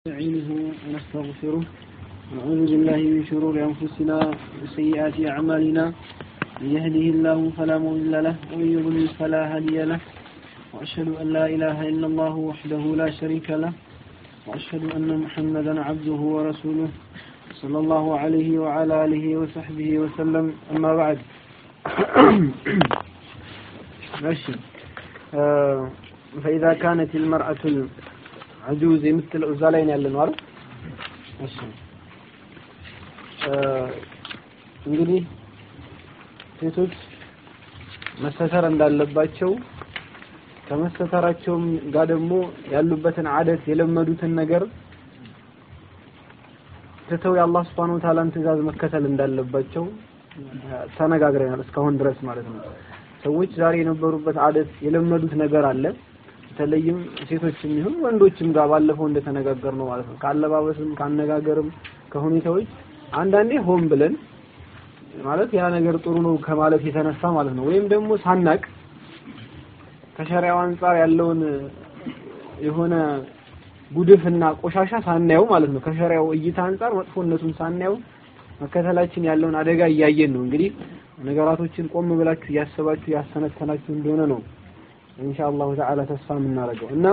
نستعينه ونستغفره ونعوذ بالله من شرور أنفسنا وسيئات أعمالنا من يهده الله فلا مضل له ومن يضلل فلا هادي له وأشهد أن لا إله إلا الله وحده لا شريك له وأشهد أن محمدا عبده ورسوله صلى الله عليه وعلى آله وصحبه وسلم أما بعد ماشي آه فإذا كانت المرأة አጁዝ የምትለው እዛ ላይ ነው ያለነው አይደል? እሺ እንግዲህ ሴቶች መሰተር እንዳለባቸው ከመሰተራቸውም ጋር ደግሞ ያሉበትን አደት የለመዱትን ነገር ትተው የአላህ Subhanahu Wa Ta'ala ትእዛዝ መከተል እንዳለባቸው ተነጋግረናል እስካሁን ድረስ ማለት ነው። ሰዎች ዛሬ የነበሩበት አደት የለመዱት ነገር አለ። በተለይም ሴቶችም ይሁን ወንዶችም ጋር ባለፈው እንደተነጋገር ነው ማለት ነው። ካለባበስም ካነጋገርም ከሁኔታዎች አንዳንዴ ሆን ብለን ማለት ያ ነገር ጥሩ ነው ከማለት የተነሳ ማለት ነው። ወይም ደግሞ ሳናቅ ከሸሪያው አንጻር ያለውን የሆነ ጉድፍና ቆሻሻ ሳናየው ማለት ነው። ከሸሪያው እይታ አንጻር መጥፎነቱን ሳናየው መከተላችን ያለውን አደጋ እያየን ነው። እንግዲህ ነገራቶችን ቆም ብላችሁ እያሰባችሁ ያሰነተናችሁ እንደሆነ ነው ኢንሻአላሁ ተዓላ ተስፋ የምናደርገው እና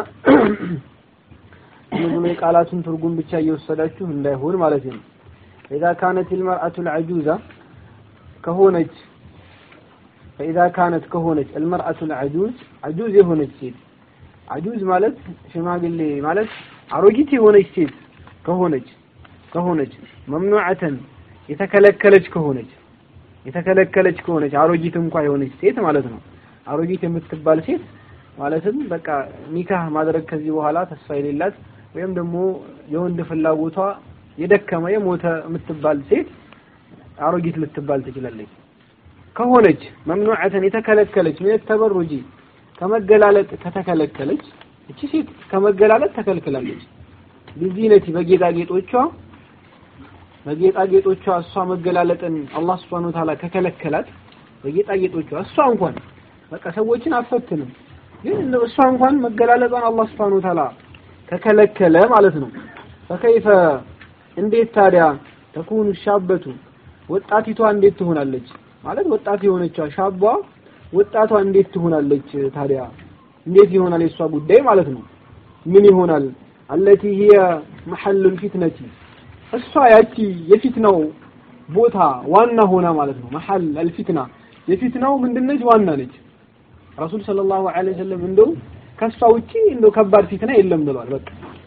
ምንም የቃላቱን ትርጉም ብቻ እየወሰዳችሁ እንዳይሆን ማለት ነው። إذا كانت المرأة العجوزة ከሆነች فإذا كانت ከሆነች المرأة العجوز عجوز የሆነች ሴት عجوز ማለት ሽማግሌ ማለት አሮጊት የሆነች ሴት ከሆነች ከሆነች መምኑዓተን የተከለከለች ከሆነች የተከለከለች ከሆነች አሮጊት እንኳ የሆነች ሴት ማለት ነው። አሮጊት የምትባል ሴት ማለትም በቃ ኒካህ ማድረግ ከዚህ በኋላ ተስፋ የሌላት ወይም ደግሞ የወንድ ፍላጎቷ የደከመ የሞተ የምትባል ሴት አሮጊት ልትባል ትችላለች። ከሆነች መምኑዓተን የተከለከለች ምን ተበሩጂ ከመገላለጥ ከተከለከለች እቺ ሴት ከመገላለጥ ተከልክላለች። ቢዚነቲ በጌጣጌጦቿ በጌጣጌጦቿ እሷ መገላለጥን አላህ Subhanahu Wa Ta'ala ከከለከላት በጌጣጌጦቿ እሷ እንኳን በቃ ሰዎችን አፈትንም ግን እሷ እንኳን መገላለጧን አላህ Subhanahu Wa Ta'ala ከከለከለ ማለት ነው። ፈከይፈ እንዴት ታዲያ ተኩኑ ሻበቱ ወጣቲቷ እንዴት ትሆናለች? ማለት ወጣት የሆነችዋ ሻቧ ወጣቷ እንዴት ትሆናለች? ታዲያ እንዴት ይሆናል የሷ ጉዳይ ማለት ነው? ምን ይሆናል? አለቲ ሂየ መሐሉል ፊትነቲ እሷ ያቺ የፊትናው ቦታ ዋና ሆና ማለት ነው። መሐል አልፊትና የፊትናው ምንድነች? ዋና ነች። ረሱል ሰለላሁ ዐለይሂ ወሰለም እንደው ከሷ ውጪ እንደው ከባድ ፊትና የለም ብሏል። በቃ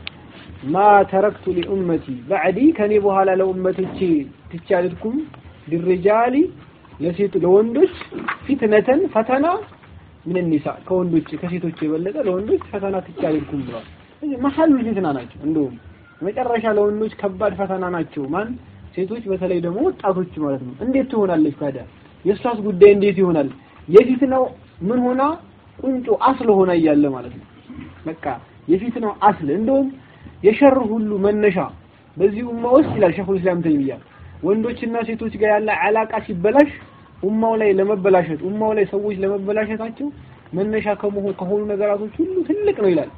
ማ ተረክቱ ሊኡመቲ ባዕዲ ከኔ በኋላ ለኡመቶቼ ትቼ አልሄድኩም ሊሪጃሊ ለሴት ለወንዶች ፊትነተን ፈተና ምን ኒሳ ከወንዶች ከሴቶች የበለጠ ለወንዶች ፈተና ትቼ አልሄድኩም ብሏል። ስለዚህ መሐሉ ፊትና ናቸው። እንደውም መጨረሻ ለወንዶች ከባድ ፈተና ናቸው። ማን ሴቶች፣ በተለይ ደግሞ ወጣቶች ማለት ነው። እንዴት ትሆናለች ታዲያ? የእሷስ ጉዳይ እንዴት ይሆናል? የፊትናው ምን ሆና ቁንጮ አስል ሆና እያለ ማለት ነው። በቃ የፊትናው አስል እንደውም የሸር ሁሉ መነሻ በዚህ ኡማ ውስጥ ይላል ሸኹል ኢስላም ተይሚያ ወንዶችና ሴቶች ጋር ያለ አላቃ ሲበላሽ ኡማው ላይ ለመበላሸት ኡማው ላይ ሰዎች ለመበላሸታቸው መነሻ ከመሆኑ ከሆኑ ነገራቶች ሁሉ ትልቅ ነው ይላል።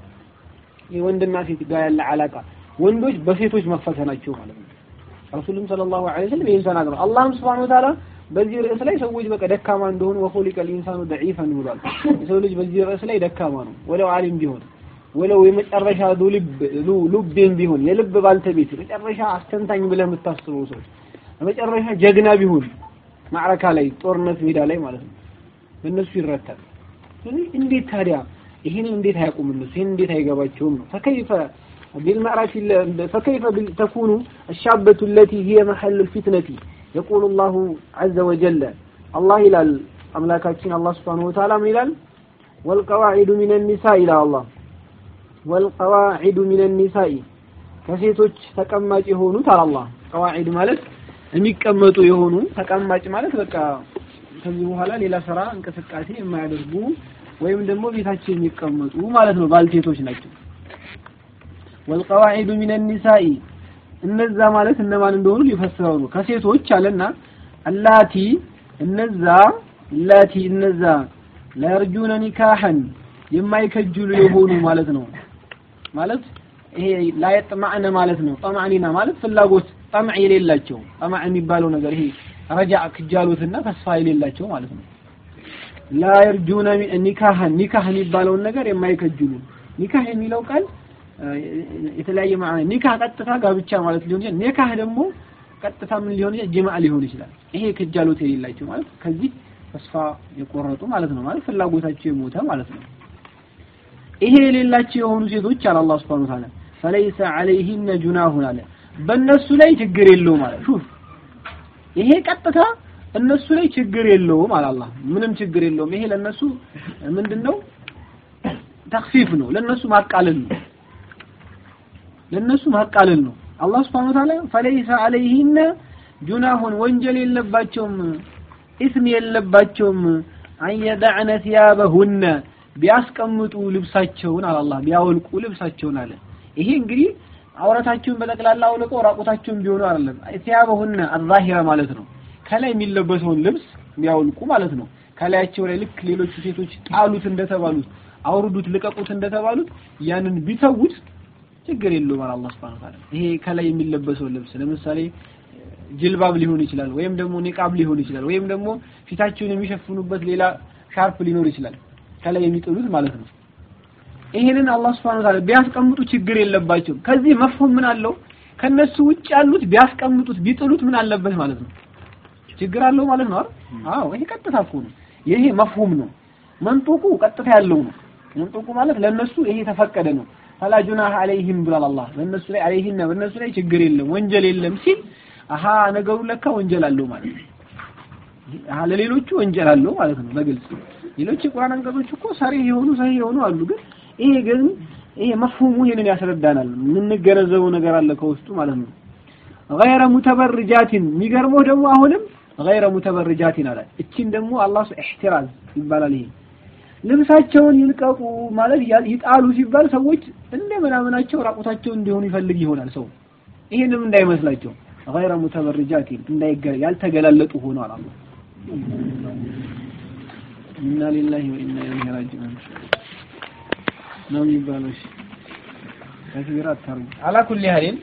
የወንድና ሴት ጋር ያለ አላቃ ወንዶች በሴቶች መፈተናቸው ማለት ነው። ረሱልም ሰለላሁ ዐለይሂ ወሰለም ይህን ተናግረው አላህም ሱብሓነሁ ወተዓላ በዚህ ርዕስ ላይ ሰዎች በቃ ደካማ እንደሆኑ ወኹሊቀል ኢንሳኑ ደዒፈን ብሏል። የሰው ልጅ በዚህ ርዕስ ላይ ደካማ ነው። ወለው ዓሊም ቢሆን ወለው የመጨረሻ ልብ ሉቤን ቢሆን የልብ ባልተቤት የመጨረሻ አስተንታኝ ብለህ የምታስበው ሰው የመጨረሻ ጀግና ቢሆን ማዕረካ ላይ ጦርነት ሜዳ ላይ ማለት ነው በእነሱ ይረታል። እንዴት ታዲያ ይሄን እንዴት አያውቁም እነሱ ይሄን እንዴት አይገባቸውም ነው ፈከይፈ بالمعرفة فكيف تكون الشابة التي هي محل الفتنة يقول الله عز وجل الله إلى أملاكاتين الله سبحانه وتعالى إلى والقواعد من النساء إلى الله والقواعد من النساء ከሴቶች ተቀማጭ የሆኑ ታላ አላህ ቀዋዒድ ማለት የሚቀመጡ የሆኑ ተቀማጭ ማለት በቃ ከዚህ በኋላ ሌላ ስራ እንቅስቃሴ የማያደርጉ ወይም ደግሞ ቤታቸው የሚቀመጡ ማለት ነው ባልቴቶች ናቸው ወልቀዋዒዱ ሚን ኒሳኢ እነዛ ማለት እነማን እንደሆኑ ሊፈስረው ነው ከሴቶች አለና አላቲ እነዛ ላቲ እነዛ ላየርጁነ ኒካሐን የማይከጅሉ የሆኑ ማለት ነው ማለት ይሄ ላየጥማዕነ ማለት ነው። ጠማዕኒና ማለት ፍላጎት ጠምዕ የሌላቸው ጠማዕ የሚባለው ነገር ይሄ ረጃ ክጃሎትና ተስፋ የሌላቸው ማለት ነው። ላ የርጁነ ኒካህን ኒካህ የሚባለውን ነገር የማይከጅሉ ኒካህ የሚለው ቃል የተለያየ ማዕና ኒካህ ቀጥታ ጋብቻ ማለት ሊሆን ይችላል። ኒካህ ደግሞ ቀጥታ ምን ሊሆን ይችላል? ጅማዕ ሊሆን ይችላል። ይሄ ክጃሎት የሌላቸው ማለት ከዚህ ተስፋ የቆረጡ ማለት ነው። ማለት ፍላጎታቸው የሞተ ማለት ነው። ይሄ የሌላቸው የሆኑ ሴቶች አለ አላህ Subhanahu Wa Ta'ala ፈለይሰ ዐለይሂነ ጁናሁን አለ በእነሱ ላይ ችግር የለውም ማለት ሹፍ ይሄ ቀጥታ እነሱ ላይ ችግር የለውም አለ አላህ ምንም ችግር የለውም ይሄ ለነሱ ምንድነው ተክፊፍ ነው ለነሱ ማቃለል ነው ለነሱ ማቃለል ነው አላህ Subhanahu Wa Ta'ala ፈለይሰ ዐለይሂነ ጁናሁን ወንጀል የለባቸውም ኢስም የለባቸውም አየዳዕነ ثيابهن ቢያስቀምጡ ልብሳቸውን አለ አላህ ቢያወልቁ ልብሳቸውን አለ ይሄ እንግዲህ አውረታቸውን በጠቅላላ አውልቀው ራቁታቸውን ቢሆኑ አይደለም ثيابهن الظاهرة ማለት ነው ከላይ የሚለበሰውን ልብስ ቢያወልቁ ማለት ነው ከላያቸው ላይ ልክ ሌሎቹ ሴቶች ጣሉት እንደተባሉት አውርዱት ልቀቁት እንደተባሉት ያንን ቢተውት ችግር የለውም አለ አላህ Subhanahu Wa Ta'ala ይሄ ከላይ የሚለበሰው ልብስ ለምሳሌ ጅልባብ ሊሆን ይችላል ወይም ደግሞ ኒቃብ ሊሆን ይችላል ወይም ደግሞ ፊታቸውን የሚሸፍኑበት ሌላ ሻርፕ ሊኖር ይችላል ከላይ የሚጥሉት ማለት ነው ይሄንን አላህ Subhanahu Wa Ta'ala ቢያስቀምጡ ችግር የለባቸውም ከዚህ መፍሁም ምን አለው ከነሱ ውጭ ያሉት ቢያስቀምጡት ቢጥሉት ምን አለበት ማለት ነው ችግር አለው ማለት ነው አዎ ይሄ ቀጥታ እኮ ነው ይሄ መፍሁም ነው መንጡቁ ቀጥታ ያለው ነው መንጡቁ ማለት ለነሱ ይሄ ተፈቀደ ነው ፈላ ጁናህ አለይሂም ብሏል አላህ በእነሱ ላይ አለይሂም በእነሱ ላይ ችግር የለም ወንጀል የለም ሲል አሃ ነገሩ ለካ ወንጀል አለው ማለት ነው አሃ ለሌሎቹ ወንጀል አለው ማለት ነው በግልጽ ሌሎች የቁርአን አንቀጾች እኮ ሰሪህ የሆኑ ሰሂህ የሆኑ አሉ ግን ይሄ ግን ይሄ መፍሁሙ ይሄንን ያስረዳናል የምንገነዘበው ነገር አለ ከውስጡ ማለት ነው غير متبرجات የሚገርመው ደግሞ አሁንም غير متبرجات አለ እቺን ደግሞ አላህ ኢህቲራዝ ይባላል ይሄ ልብሳቸውን ይልቀቁ ማለት ይጣሉ ሲባል ሰዎች እንደ ምናምናቸው ራቁታቸውን እንዲሆኑ ይፈልግ ይሆናል ሰው ይሄንም እንዳይመስላቸው غير متبرجات እንዳይገ ያልተገላለጡ ሆኗል አላህ ኢና ሊላሂ ወኢና ኢለይሂ ራጂዑን ነው የሚባለው እሺ ተክቢር አታርጉ አላ ኩሊ ሀሊን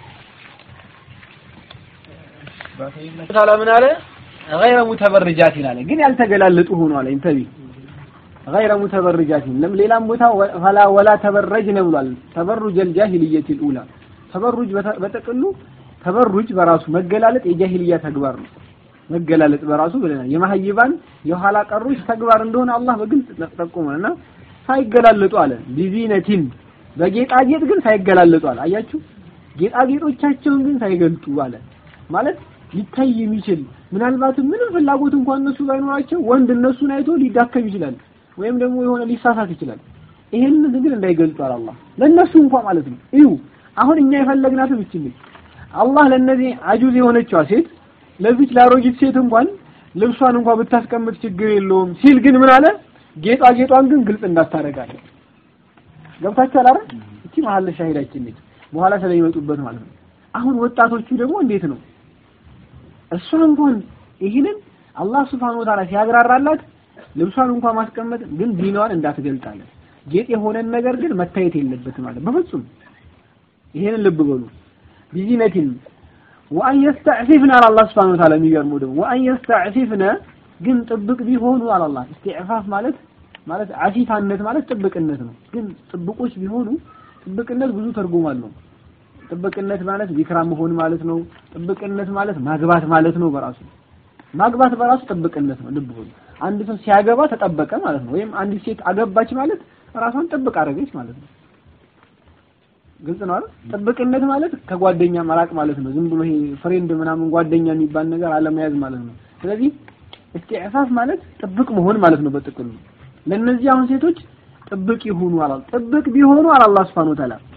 ታላ ምን አለ غير متبرجات አለ ግን ያልተገላለጡ ሆኗል እንተቢ غير متبرجات ለም ሌላም ቦታ فلا ولا تبرجن ብሏል ተበሩጅ الجاهليه الاولى ተበሩጅ በጠቅሉ ተበሩጅ በራሱ መገላለጥ የጃሂልያ ተግባር ነው መገላለጥ በራሱ ብለናል የማህይባን የኋላ ቀሮች ተግባር እንደሆነ አላህ በግልጽ ጠቁመና ሳይገላለጡ አለ ቢዚነቲን በጌጣጌጥ ግን ሳይገላለጡ አለ አያችሁ ጌጣጌጦቻቸውን ግን ሳይገልጡ አለ ማለት ሊታይ የሚችል ምናልባትም ምንም ፍላጎት እንኳን እነሱ ባይኖራቸው ወንድ እነሱን አይቶ ሊዳከም ይችላል ወይም ደግሞ የሆነ ሊሳሳት ይችላል ይሄንን ግን እንዳይገልጡ አለ አላህ ለነሱ እንኳን ማለት ነው እዩ አሁን እኛ የፈለግናትም እቺ አላህ ለነዚህ አጁዝ የሆነችዋ ሴት ለዚች ላሮጊት ሴት እንኳን ልብሷን እንኳን ብታስቀምጥ ችግር የለውም ሲል ግን ምን አለ ጌጣጌጧን ግን ግልጽ እንዳታረጋለ ገብታችኋል አይደል እቺ መሀል ሻሂዳችን ነች በኋላ ስለሚመጡበት ማለት ነው አሁን ወጣቶቹ ደግሞ እንዴት ነው እሷ እንኳን ይህንን አላህ Subhanahu Wa Ta'ala ሲያግራራላት ልብሷን እንኳን ማስቀመጥ ግን ዲናዋን እንዳትገልጣለን ጌጥ የሆነን ነገር ግን መታየት የለበትም ማለት በፍጹም ይሄንን ልብ በሉ ቢዚነቲን ወአን የስተዕፊፍነ አለ አላህ Subhanahu Wa Ta'ala የሚገርመው ደግሞ ወአን የስተዕፊፍነ ግን ጥብቅ ቢሆኑ አለ አላህ ኢስቲዕፋፍ ማለት ማለት አፊፋነት ማለት ጥብቅነት ነው ግን ጥብቆች ቢሆኑ ጥብቅነት ብዙ ትርጉም አለው ጥብቅነት ማለት ዚክራ መሆን ማለት ነው ጥብቅነት ማለት ማግባት ማለት ነው በራሱ ማግባት በራሱ ጥብቅነት ነው ልብ በሉ አንድ ሰው ሲያገባ ተጠበቀ ማለት ነው ወይም አንዲት ሴት አገባች ማለት ራሷን ጥብቅ አደረገች ማለት ነው ግልጽ ነው አይደል ጥብቅነት ማለት ከጓደኛ መራቅ ማለት ነው ዝም ብሎ ይሄ ፍሬንድ ምናምን ጓደኛ የሚባል ነገር አለመያዝ ማለት ነው ስለዚህ እስቲዕፋፍ ማለት ጥብቅ መሆን ማለት ነው በጥቅሉ ለነዚህ አሁን ሴቶች ጥብቅ ይሁኑ አላል ጥብቅ ቢሆኑ አለ አላህ Subhanahu Wa Ta'ala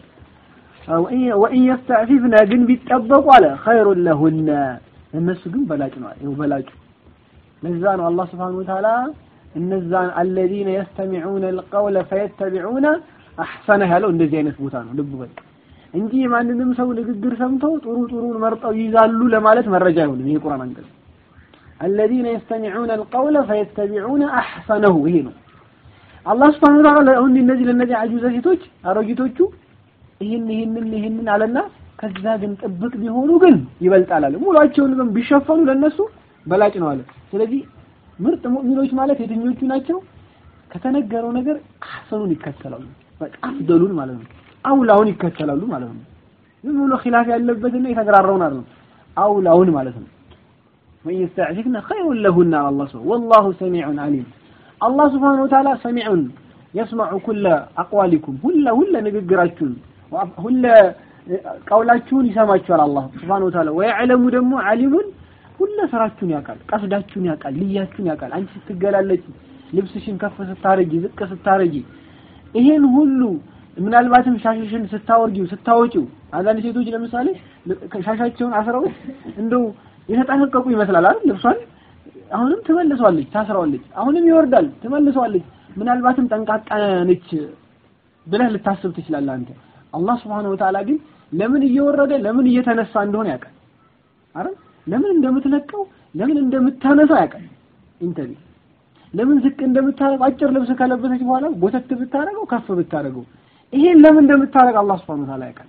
ወኢን የስተዕፊፍነ ግን ቢጠበቁ አለ ኸይሩን ለሁነ እነሱ ግን በላጭ ነው ይኸው በላጩ ለዛ ነው አላህ Subhanahu Wa Ta'ala እነዛን الذين يستمعون القول فيتبعون አህሰነ ያለው እንደዚህ አይነት ቦታ ነው ልብ በል እንጂ ማንንም ሰው ንግግር ሰምተው ጥሩ ጥሩን መርጠው ይዛሉ ለማለት መረጃ አይሆንም ይሄ ቁርአን አንቀጽ الذين يستمعون القول فيتبعون احسنه ይሄ ነው አላህ Subhanahu Wa Ta'ala አሁን እነዚህ ለነዚህ አጁዘ ሴቶች አሮጊቶቹ ይህን ይህንን ይህንን አለና ከዛ ግን ጥብቅ ቢሆኑ ግን ይበልጣል አለ። ሙሏቸውን ግን ቢሸፈኑ ለነሱ በላጭ ነው አለ። ስለዚህ ምርጥ ሙእሚኖች ማለት የትኞቹ ናቸው? ከተነገረው ነገር አህሰኑን ይከተላሉ። በቃ አፍደሉን ማለት ነው። አውላውን ይከተላሉ ማለት ነው። ዝም ብሎ ኺላፍ ያለበትና የተግራራውን አይደለም። አውላውን ማለት ነው። ወን ይስተዕፊፍነ ኸይሩን ለሁና አላህ ሱብሓነሁ ወላሁ ሰሚዑን አሊም። አላህ ሱብሓነሁ ወተዓላ ሰሚዑን የስመዑ ኩለ አቅዋሊኩም ሁለ ሁለ ንግግራችሁን ሁለ ቀውላችሁን ይሰማችኋል አላህ ሱብሓነሁ ወተዓላ ወየዕለሙ ደግሞ አሊሙን ሁለ ስራችሁን ያውቃል፣ ቀስዳችሁን ያውቃል፣ ልያችሁን ያውቃል። አንቺ ስትገላለጪ ልብስሽን ከፍ ስታረጊ ዝቅ ስታረጊ ይሄን ሁሉ ምናልባትም ሻሽሽን ስታወርጊው ስታወጪው አንዳንድ ሴቶች ለምሳሌ ሻሻቸውን አስረው እንደው የተጠነቀቁ ይመስላል አይደል ልብሷን አሁንም ትመልሰዋለች ታስረዋለች አሁንም ይወርዳል ትመልሰዋለች ምናልባትም ጠንቃቃ ነች ብለህ ልታስብ ትችላለህ አንተ አላህ Subhanahu Wa Ta'ala ግን ለምን እየወረደ ለምን እየተነሳ እንደሆነ ያውቃል አይደል ለምን እንደምትለቀው ለምን እንደምታነሳው ያውቃል ኢንተቢ ለምን ዝቅ እንደምታረግ አጭር ልብስ ከለበሰች በኋላ ጎተት ብታረገው ከፍ ብታረገው ይሄን ለምን እንደምታረግ አላህ Subhanahu Wa Ta'ala ያውቃል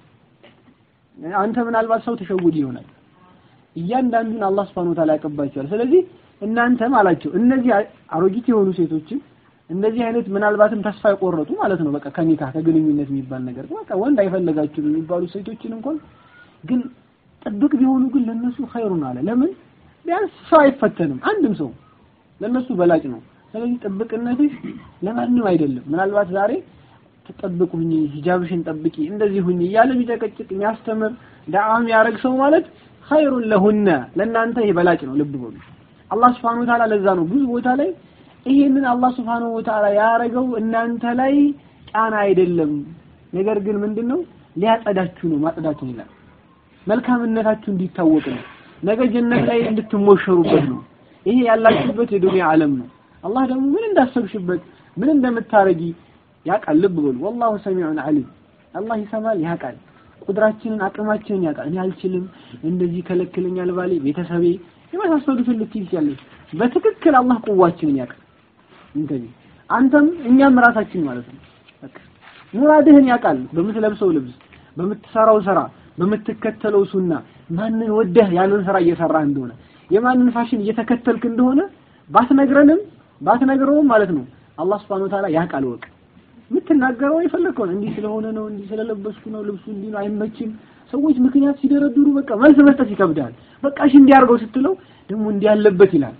አንተ ምናልባት ሰው ተሸውድ ይሆናል እያንዳንዱን አላህ Subhanahu Wa Ta'ala ያቀባቸዋል ስለዚህ እናንተም አላቸው እነዚህ አሮጊት የሆኑ ሴቶችን እንደዚህ አይነት ምናልባትም ተስፋ የቆረጡ ማለት ነው በቃ ከኒካ ከግንኙነት የሚባል ነገር በቃ ወንድ አይፈለጋችሁም የሚባሉ ሴቶችን እንኳን ግን ጥብቅ ቢሆኑ ግን ለነሱ ኸይሩን አለ ለምን ቢያንስ ሰው አይፈተንም አንድም ሰው ለነሱ በላጭ ነው ስለዚህ ጥብቅነትሽ ለማንም አይደለም ምናልባት ዛሬ ተጠብቁ ሁኚ ሂጃብሽን ጠብቂ እንደዚህ ሁኚ እያለ ቢጨቀጭቅ የሚያስተምር ዳዕዋ የሚያደርግ ሰው ማለት ኸይሩን ለሁነ ለእናንተ ይሄ በላጭ ነው ልብ በሉ አላህ Subhanahu Wa Ta'ala ለዛ ነው ብዙ ቦታ ላይ ይሄንን አላህ Subhanahu Wa Ta'ala ያረገው እናንተ ላይ ጫና አይደለም ነገር ግን ምንድነው ሊያጸዳችሁ ነው ማጽዳቱን ይላል መልካምነታችሁ እንዲታወቅ ነው ነገ ጀነት ላይ እንድትሞሸሩበት ነው ይሄ ያላችሁበት የዱንያ ዓለም ነው አላህ ደግሞ ምን እንዳሰብሽበት ምን እንደምታረጊ ያውቃል ልብ በሉ ወላሁ ሰሚዑን አሊም አላህ ይሰማል ያውቃል ቁድራችንን አቅማችንን ያውቃል እኔ አልችልም እንደዚህ ከለክለኛል ባሌ ቤተሰቤ የመሳሰሉትን ልትይዝ ያለች በትክክል አላህ ቁዋችንን ያውቃል እንተኒ አንተም እኛም ራሳችን ማለት ነው በቃ ሙራድህን ያውቃል በምትለብሰው ልብስ በምትሰራው ስራ በምትከተለው ሱና ማንን ወደህ ያንን ስራ እየሰራህ እንደሆነ የማንን ፋሽን እየተከተልክ እንደሆነ ባትነግረንም ባትነግረውም ማለት ነው አላህ Subhanahu Wa Ta'ala ያውቃል ወቅ የምትናገረው የፈለከው እንዲህ ስለሆነ ነው እንዲህ ስለለበስኩ ነው ልብሱ እንዲህ ነው አይመችም ሰዎች ምክንያት ሲደረድሩ በቃ መልስ መስጠት ይከብዳል በቃ እሺ እንዲያርገው ስትለው ደግሞ እንዲህ ያለበት ይላል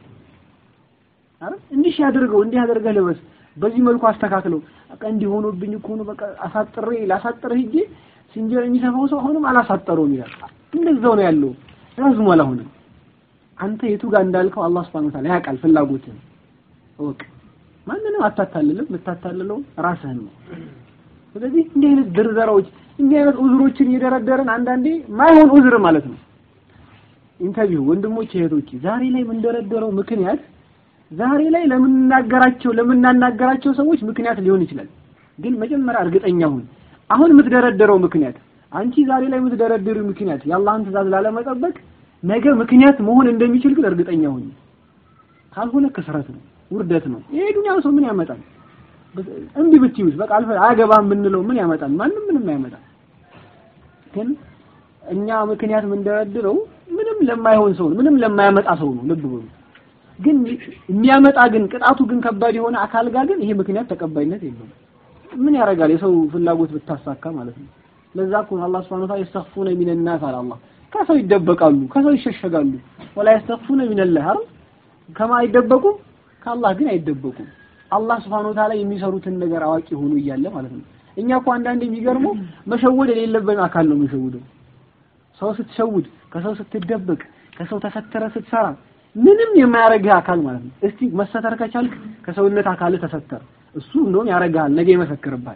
አረ እንዲህ ያድርገው እንዲህ ያደርገህ ልበስ በዚህ መልኩ አስተካክለው በቃ እንዲህ ሆኖብኝ እኮ ነው በቃ አሳጥሬ ላሳጥር ሂጄ ሲንጀር የሚሰፋው ሰው አሁንም አላሳጠረውም ይላል እንደዛው ነው ያለው ረዝሟል አሁንም አንተ የቱ ጋር እንዳልከው አላህ Subhanahu Wa Ta'ala ያውቃል ፍላጎትን እወቅ ማንንም አታታልልም የምታታልለው ራስህን ነው ስለዚህ እንዲህ አይነት ድርዘራዎች እንዲህ አይነት ኡዝሮችን እየደረደርን አንዳንዴ ማይሆን ኡዝር ማለት ነው ኢንተርቪው ወንድሞች እህቶች ዛሬ ላይ የምንደረደረው ምክንያት ዛሬ ላይ ለምንናገራቸው ለምናናገራቸው ሰዎች ምክንያት ሊሆን ይችላል ግን መጀመሪያ እርግጠኛ ሁን አሁን የምትደረደረው ምክንያት አንቺ ዛሬ ላይ የምትደረድሪው ምክንያት የአላህን ትእዛዝ ላለመጠበቅ ነገ ምክንያት መሆን እንደሚችል ግን እርግጠኛ ሁን ካልሆነ ክስረት ነው ውርደት ነው ይሄ ዱንያ ሰው ምን ያመጣል እንዲህ ብትዩስ በቃ አልፈ አያገባም የምንለው ምን ያመጣል ማንም ምንም ያመጣል ግን እኛ ምክንያት የምንደረድረው ምንም ለማይሆን ሰው ምንም ለማያመጣ ሰው ነው ልብ በሉ ግን የሚያመጣ ግን ቅጣቱ ግን ከባድ የሆነ አካል ጋር ግን ይሄ ምክንያት ተቀባይነት የለውም ምን ያደርጋል የሰው ፍላጎት ብታሳካ ማለት ነው ለዛ እኮ አላህ Subhanahu Wa Ta'ala ይስተኽፉነ ሚን الناس አለ አላህ ከሰው ይደበቃሉ ከሰው ይሸሸጋሉ ወላ ይስተኽፉነ ሚን الله አይደል ከማ አይደበቁም ከአላህ ግን አይደበቁም አላህ Subhanahu Wa Ta'ala የሚሰሩትን ነገር አዋቂ ሆኖ እያለ ማለት ነው እኛ እኮ አንዳንዴ የሚገርመው መሸወድ የሌለብን አካል ነው የምንሸውደው ሰው ስትሸውድ ከሰው ስትደበቅ ከሰው ተሰተረ ስትሰራ ምንም የማያረግህ አካል ማለት ነው እስቲ መሰተር ከቻልክ ከሰውነት አካል ተሰተር እሱ እንደውም ያረጋል ነገ ይመሰክርብሃል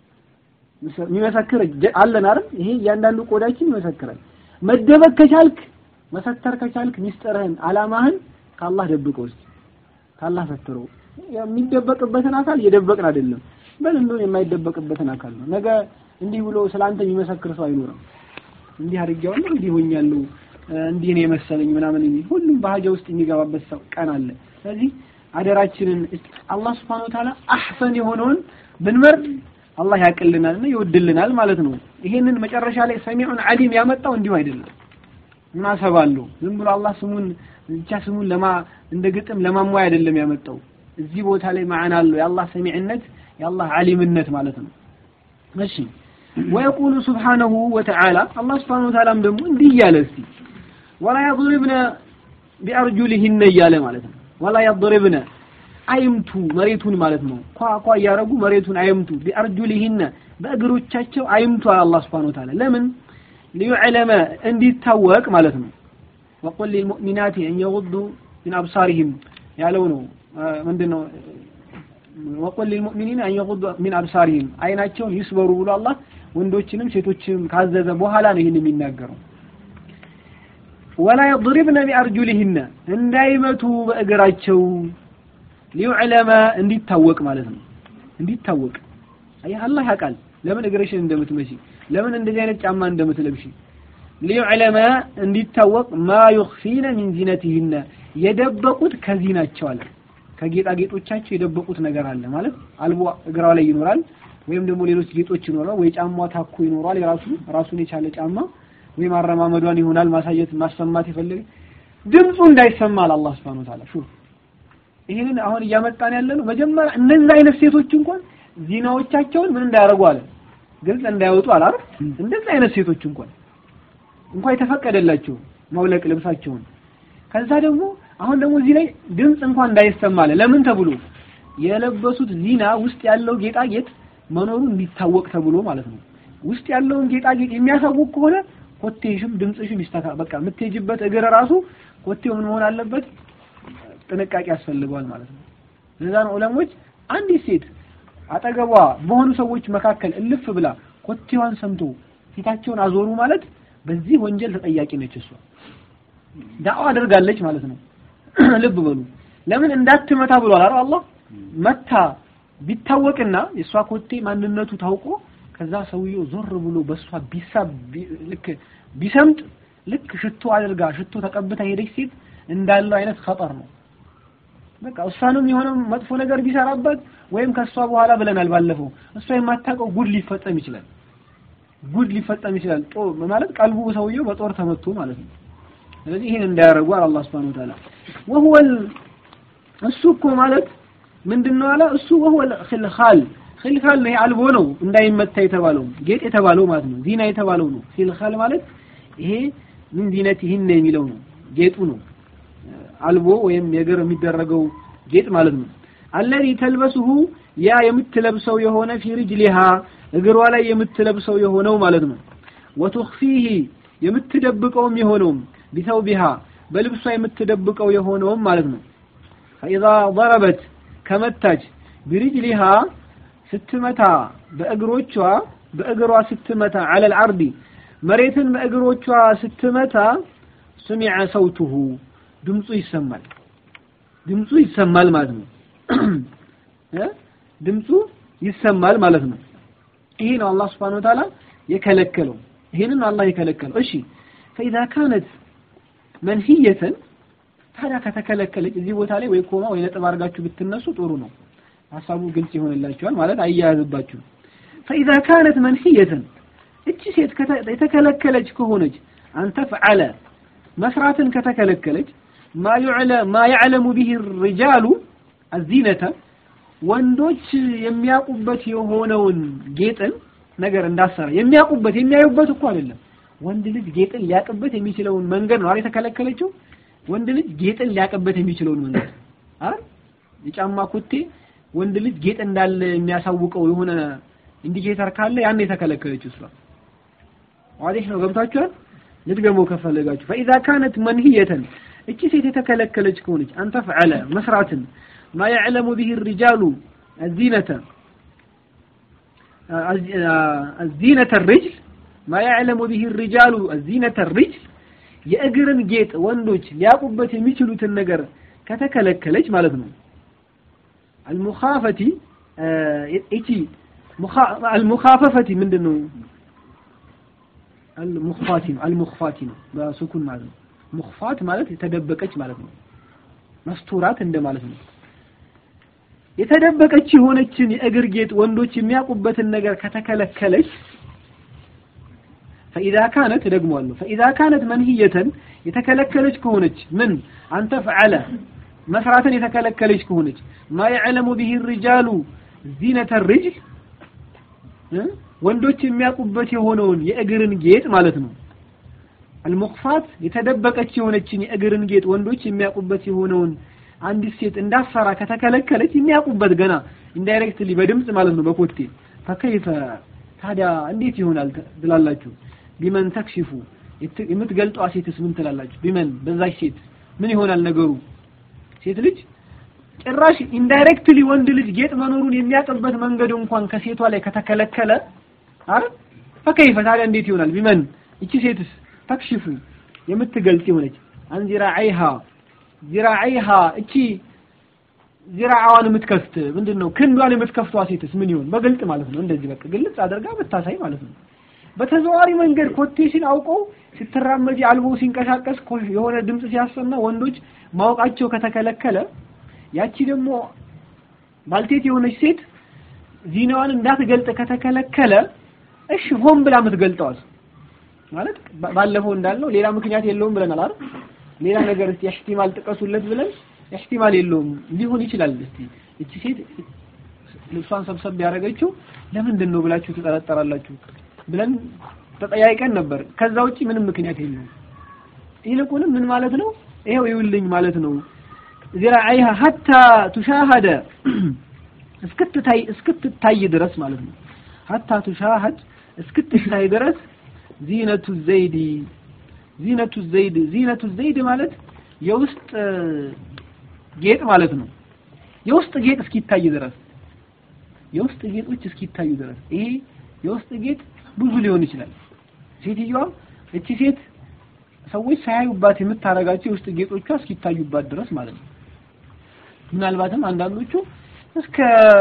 የሚመሰክር አለን አይደል ይሄ እያንዳንዱ ቆዳችን ይመሰክራል መደበቅ ከቻልክ መሰተር ከቻልክ ሚስጥርህን አላማህን ከአላህ ደብቀው እስቲ ከአላህ ሰትረው የሚደበቅበትን አካል እየደበቅን አይደለም በል እንደው የማይደበቅበትን አካል ነው ነገ እንዲህ ብሎ ስላንተ የሚመሰክር ሰው አይኖርም እንዲህ አድርጌዋለሁ እንዲህ ሆኛለሁ እንዲህ ነው የመሰለኝ ምናምን የሚል ሁሉም በሀጃ ውስጥ የሚገባበት ሰው ቀን አለ ስለዚህ አደራችንን አላህ Subhanahu Wa Ta'ala አህሰን የሆነውን ብንመርጥ አላህ ያቅልናልና ይወድልናል ማለት ነው። ይሄንን መጨረሻ ላይ ሰሚዑን ዓሊም ያመጣው እንዲሁ አይደለም። ሙናሰባ አለው። ዝም ብሎ አላህ ስሙን ብቻ ስሙን ለማ እንደ ግጥም ለማሟያ አይደለም ያመጣው። እዚህ ቦታ ላይ ማዕና አለው የአላህ ሰሚዕነት የአላህ ዓሊምነት ማለት ነው። እሺ ወየቁሉ ሱብሓነሁ ወተዓላ አላህ ሱብሓነሁ ወተዓላም ደግሞ እንዲህ እያለ እስቲ ወላ የድሪብነ ቢአርጁሊሂነ እያለ ማለት ነው። ወላ የድሪብነ አይምቱ መሬቱን ማለት ነው። ኳ ኳ እያረጉ መሬቱን አይምቱ ቢአርጁሊሂነ በእግሮቻቸው አይምቱ አለ አላህ ሱብሓነሁ ወተዓላ ለምን ሊዩዕለመ እንዲታወቅ ማለት ነው። ወቁል ሊልሙእሚናት አን የጉዱ ሚን አብሳሪሂም ያለው ነው። ምንድን ነው? ወቁል ሊልሙእሚኒን አን የጉዱ ሚን አብሳሪሂም አይናቸውን ይስበሩ ብሎ አላህ ወንዶችንም ሴቶችንም ካዘዘ በኋላ ነው ይህን የሚናገረው። ወላ የድሪብነ ቢአርጁሊሂነ እንዳይመቱ በእግራቸው ሊዩዕለመ እንዲታወቅ ማለት ነው። እንዲታወቅ አየህ አላህ ያውቃል ለምን እግርሽን እንደምትመሺ ለምን እንደዚህ አይነት ጫማ እንደምትለብሺ ሊዩዕለመ እንዲታወቅ ማ ዩኽፊነ ሚን ዚነቲሂነ የደበቁት ከዚናቸው አለ ከጌጣጌጦቻቸው የደበቁት ነገር አለ ማለት አልቦ እግራው ላይ ይኖራል ወይም ደግሞ ሌሎች ጌጦች ይኖራል ወይ ጫማ ታኮ ይኖራል የራሱ ራሱን የቻለ ጫማ ወይም አረማመዷን ይሆናል ማሳየት ማሰማት የፈለገ ድምፁ እንዳይሰማ አለ አላህ Subhanahu Wa Ta'ala ሹፍ ይሄንን አሁን እያመጣን ያለ ነው መጀመሪያ እነዚህ አይነት ሴቶች እንኳን ዚናዎቻቸውን ምን እንዳያደርጉ አለ ግልጽ እንዳይወጡ አለ አይደል እንደዚህ አይነት ሴቶች እንኳን እንኳን የተፈቀደላቸው መውለቅ ልብሳቸውን ከዛ ደግሞ አሁን ደግሞ እዚህ ላይ ድምፅ እንኳን እንዳይሰማ አለ ለምን ተብሎ የለበሱት ዚና ውስጥ ያለው ጌጣጌጥ መኖሩ እንዲታወቅ ተብሎ ማለት ነው ውስጥ ያለውን ጌጣጌጥ የሚያሳውቅ ከሆነ ኮቴሽም ድምፅሽም ይስተካ በቃ የምትሄጅበት እግር ራሱ ኮቴው ምን መሆን አለበት ጥንቃቄ ያስፈልገዋል ማለት ነው ለዛ ነው ዑለሞች አንዲት ሴት አጠገቧ በሆኑ ሰዎች መካከል እልፍ ብላ ኮቴዋን ሰምቶ ፊታቸውን አዞሩ ማለት በዚህ ወንጀል ተጠያቂ ነች እሷ ዳዋ አድርጋለች ማለት ነው ልብ በሉ ለምን እንዳትመታ ብሏል አይደል አላህ መታ ቢታወቅና የእሷ ኮቴ ማንነቱ ታውቆ ከዛ ሰውየው ዞር ብሎ በእሷ ቢሳብ ልክ ቢሰምጥ ልክ ሽቶ አድርጋ ሽቶ ተቀብታ ሄደች ሴት እንዳለው አይነት ኸጠር ነው በቃ እሷንም የሆነ መጥፎ ነገር ቢሰራበት ወይም ከእሷ በኋላ ብለናል ባለፈው እሷ የማታውቀው ጉድ ሊፈጸም ይችላል ጉድ ሊፈጸም ይችላል ጦ ማለት ቀልቡ ሰውየው በጦር ተመቶ ማለት ነው ስለዚህ ይሄን እንዳያረጉ አለ አላህ Subhanahu Wa Ta'ala وهو እሱ እኮ ማለት ምንድነው አለ እሱ وهو الخلخال خلخال ነው አልቦ ነው እንዳይመታ የተባለው ጌጥ የተባለው ማለት ነው ዚና የተባለው ነው خلخال ማለት ይሄ ምን ዚነቲህን የሚለው ነው ጌጡ ነው አልቦ ወይም የእግር የሚደረገው ጌጥ ማለት ነው አለዚ ተልበሱሁ ያ የምትለብሰው የሆነ ፊ ሪጅሊሃ እግሯ ላይ የምትለብሰው የሆነው ማለት ነው ወቱኽፊህ የምትደብቀውም የሆነውም ቢተውቢሃ በልብሷ የምትደብቀው የሆነውም ማለት ነው ፈኢዛ ضربت ከመታች ቢሪጅሊሃ ስትመታ በእግሮቿ በእግሯ ስትመታ على العرض መሬትን በእግሮቿ ስትመታ سمع صوته ድምፁ ይሰማል ድምፁ ይሰማል ማለት ነው ድምፁ ይሰማል ማለት ነው ይሄ ነው አላህ Subhanahu Wa Ta'ala የከለከለው ይሄንን አላህ የከለከለው እሺ فاذا كانت منهيه ታዲያ ከተከለከለች እዚህ ቦታ ላይ ወይ ኮማ ወይ ነጥብ አድርጋችሁ ብትነሱ ጥሩ ነው ሐሳቡ ግልጽ ይሆንላችኋል ማለት አያያዝባችሁ فاذا كانت منهيه እቺ ሴት የተከለከለች ከሆነች አንተ ፈዓለ መስራትን ከተከለከለች ማ يعلم ما يعلم به الرجال الزينه ወንዶች የሚያውቁበት የሆነውን ጌጥን ነገር እንዳሰራ የሚያውቁበት የሚያዩበት እኮ አይደለም ወንድ ልጅ ጌጥን ሊያቅበት የሚችለውን መንገድ ነው አይደል የተከለከለችው ወንድ ልጅ ጌጥን ሊያቅበት የሚችለውን መንገድ አይደል የጫማ ኮቴ ወንድ ልጅ ጌጥ እንዳለ የሚያሳውቀው የሆነ ኢንዲኬተር ካለ ያን የተከለከለችው እሷ ዋዲህ ነው ገብታችኋል ልትገመው ከፈለጋችሁ فاذا كانت منهيه እቺ ሴት የተከለከለች ከሆነች አንተ ፈዓለ መስራትን ما يعلم به الرجال الزينة الزينة الرجل ما يعلم به الرجال الزينة الرجل የእግርን ጌጥ ወንዶች ሊያውቁበት የሚችሉትን ነገር ከተከለከለች ማለት ነው አልሙኻፈቲ እቺ አልሙኻፈፈቲ ምንድን ነው አልሙኽፋቲ ነው አልሙኽፋቲ ነው በሱኩን ማለት ነው ሙኽፋት ማለት የተደበቀች ማለት ነው መስቱራት እንደማለት ነው የተደበቀች የሆነችን የእግር ጌጥ ወንዶች የሚያውቁበትን ነገር ከተከለከለች ፈኢዛ ካነት ደግሟለሁ ፈኢዛ ካነት መንህየተን የተከለከለች ከሆነች ምን አንተ ፈዓለ መስራትን የተከለከለች ከሆነች ማ የዕለሙ ቢሂ ሪጃሉ ዚነተ ርጅል ወንዶች የሚያውቁበት የሆነውን የእግርን ጌጥ ማለት ነው አልሙክፋት የተደበቀች የሆነችን የእግርን ጌጥ ወንዶች የሚያውቁበት የሆነውን አንዲት ሴት እንዳሰራ ከተከለከለች የሚያውቁበት ገና ኢንዳይሬክትሊ በድምጽ ማለት ነው በኮቴ ፈከይፈ ታዲያ እንዴት ይሆናል ትላላችሁ ቢመን ተክሽፉ የምትገልጧ ሴትስ ምን ትላላችሁ ቢመን በዛች ሴት ምን ይሆናል ነገሩ ሴት ልጅ ጭራሽ ኢንዳይሬክትሊ ወንድ ልጅ ጌጥ መኖሩን የሚያውቅበት መንገድ እንኳን ከሴቷ ላይ ከተከለከለ አረ ፈከይፈ ታዲያ እንዴት ይሆናል ቢመን እቺ ሴትስ ተክሽፉ የምትገልጽ የሆነች አንዚራ አይሃ ዚራዒሃ እቺ ዚራዓዋን የምትከፍት ምንድን ነው ክንዷን የምትከፍቷ ሴትስ ምን ይሆን በግልጽ ማለት ነው እንደዚህ በቃ ግልጽ አድርጋ ብታሳይ ማለት ነው በተዘዋዋሪ መንገድ ኮቴሽን አውቀው ስትራመጂ አልቦ ሲንቀሳቀስ የሆነ ድምጽ ሲያሰማ ወንዶች ማወቃቸው ከተከለከለ ያቺ ደግሞ ባልቴት የሆነች ሴት ዚናዋን እንዳትገልጥ ከተከለከለ እሺ ሆን ብላ የምትገልጠዋል ማለት ባለፈው እንዳልነው ሌላ ምክንያት የለውም ብለናል አይደል ሌላ ነገር እስቲ ኢህቲማል ጥቀሱለት ብለን ኢህቲማል የለውም ሊሆን ይችላል እስቲ እቺ ሴት ልብሷን ሰብሰብ ያደረገችው ለምንድን ነው ብላችሁ ትጠረጠራላችሁ ብለን ተጠያይቀን ነበር ከዛ ውጪ ምንም ምክንያት የለውም ይልቁንም ምን ማለት ነው ይሄው ይውልኝ ማለት ነው ዚራዓይሃ ሀታ ቱሻሃደ እስክትታይ እስክትታይ ድረስ ማለት ነው ሀታ ቱሻሃድ እስክትታይ ድረስ ዚነቱ ዘይዲ ዚነቱ ዘይድ ዚነቱ ዘይድ ማለት የውስጥ ጌጥ ማለት ነው የውስጥ ጌጥ እስኪታይ ድረስ የውስጥ ጌጦች እስኪታዩ ድረስ ይሄ የውስጥ ጌጥ ብዙ ሊሆን ይችላል ሴትዮዋ እቺ ሴት ሰዎች ሳያዩባት የምታረጋቸው የውስጥ ጌጦቿ እስኪታዩባት ድረስ ማለት ነው ምናልባትም አንዳንዶቹ እስከ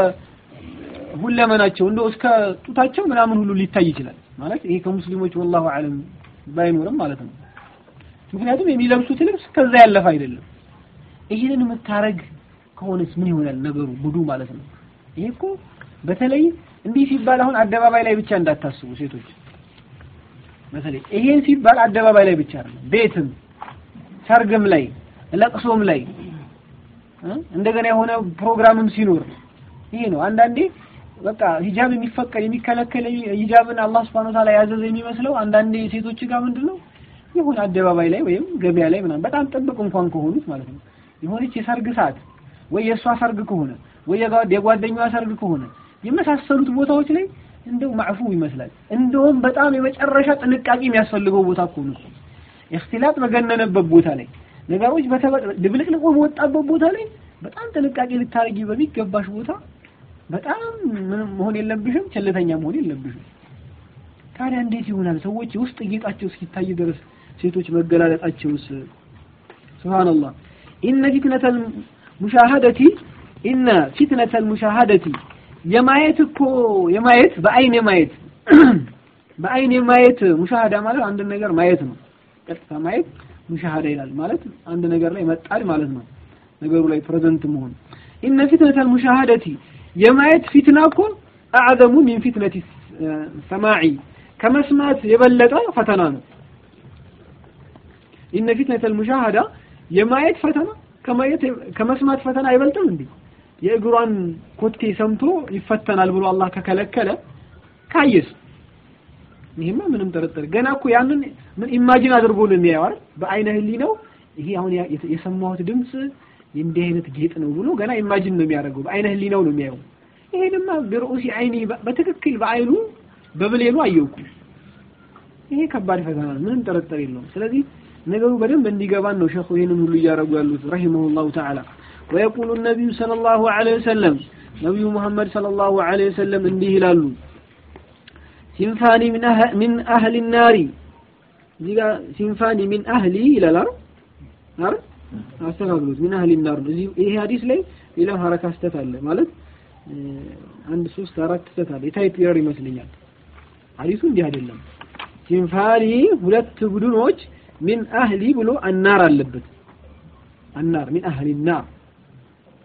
ሁለመናቸው እንደው እስከ ጡታቸው ምናምን ሁሉ ሊታይ ይችላል ማለት ይሄ ከሙስሊሞች ወላሁ አለም ባይኖርም ማለት ነው ምክንያቱም የሚለብሱት ልብስ ከዛ ያለፈ አይደለም ይህንን የምታረግ ከሆነስ ምን ይሆናል ነገሩ ጉዱ ማለት ነው ይሄ እኮ በተለይ እንዲህ ሲባል አሁን አደባባይ ላይ ብቻ እንዳታስቡ ሴቶች በተለይ ይሄን ሲባል አደባባይ ላይ ብቻ አይደለም ቤትም ሰርግም ላይ ለቅሶም ላይ እንደገና የሆነ ፕሮግራምም ሲኖር ይሄ ነው አንዳንዴ በቃ ሂጃብ የሚፈቀድ የሚከለከል ሂጃብን አላህ Subhanahu Ta'ala ያዘዘ የሚመስለው አንዳንዴ ሴቶች ጋር ምንድነው የሆነ አደባባይ ላይ ወይም ገበያ ላይ ምናምን በጣም ጥብቅ እንኳን ከሆኑት ማለት ነው የሆነች የሰርግ ሰዓት ወይ የእሷ ሰርግ ከሆነ ወይ የጓደኛዋ ሰርግ ከሆነ የመሳሰሉት ቦታዎች ላይ እንደው ማዕፉ ይመስላል እንደውም በጣም የመጨረሻ ጥንቃቄ የሚያስፈልገው ቦታ እኮ ነው እክትላጥ በገነነበት ቦታ ላይ ነገሮች ድብልቅልቆ በወጣበት ቦታ ላይ በጣም ጥንቃቄ ልታረጊ በሚገባሽ ቦታ በጣም ምንም መሆን የለብሽም ቸልተኛ መሆን የለብሽም ታዲያ እንዴት ይሆናል ሰዎች ውስጥ ጌጣቸው እስኪታይ ድረስ ሴቶች መገላለጣቸውስ ሱብሃንአላህ ኢነ ፊትነተል ሙሻሃደቲ ኢነ ፊትነተል ሙሻሃደቲ የማየት እኮ የማየት በአይን የማየት በአይን የማየት ሙሻሃዳ ማለት አንድ ነገር ማየት ነው ቀጥታ ማየት ሙሻሃዳ ይላል ማለት አንድ ነገር ላይ መጣል ማለት ነው ነገሩ ላይ ፕሬዘንት መሆን ኢነ ፊትነተል ሙሻሃደቲ የማየት ፊትና እኮ አዕዘሙ ሚን ፊትነቲ ሰማዒ ከመስማት የበለጠ ፈተና ነው ኢነ ፊትነተል ሙሻሃዳ የማየት ፈተና ከማየት ከመስማት ፈተና አይበልጥም እንዴ የእግሯን ኮቴ ሰምቶ ይፈተናል ብሎ አላህ ከከለከለ ካየስ ይሄማ ምንም ጥርጥር ገና እኮ ያንን ምን ኢማጂን አድርጎ ነው የሚያየው አይደል በአይነ ህሊናው ይሄ አሁን የሰማሁት ድምጽ እንዲህ አይነት ጌጥ ነው ብሎ ገና ኢማጂን ነው የሚያደርገው በአይነ ህሊናው ነው የሚያየው ይሄንማ ብሩሲ አይኒ በትክክል በአይኑ በብሌኑ አየውኩ ይሄ ከባድ ፈተና ነው ምንም ጥርጥር የለውም ስለዚህ ነገሩ በደንብ እንዲገባን ነው ሸኹ ይሄንን ሁሉ እያደረጉ ያሉት ረሂመሁላሁ ተዓላ ويقول النبي صلى الله عليه وسلم نبي محمد صلى الله عليه وسلم እንዲህ ይላሉ ሲንፋኒ من أهل, من أهل النار እዚህ ጋር ሲንፋኒ من أهሊ ይላል አይደል አስተካክሉት من أهل النار ነው ይሄ ሐዲስ ላይ ሌላ ሐረካ ስተት አለ ማለት አንድ ሶስት አራት ስተት አለ የታይፕ ኤረር ይመስለኛል ሐዲሱ እንዲህ አይደለም ሲንፋኒ ሁለት ቡድኖች ሚን አህሊ ብሎ አናር አለበት አናር ሚን አህሊ ናር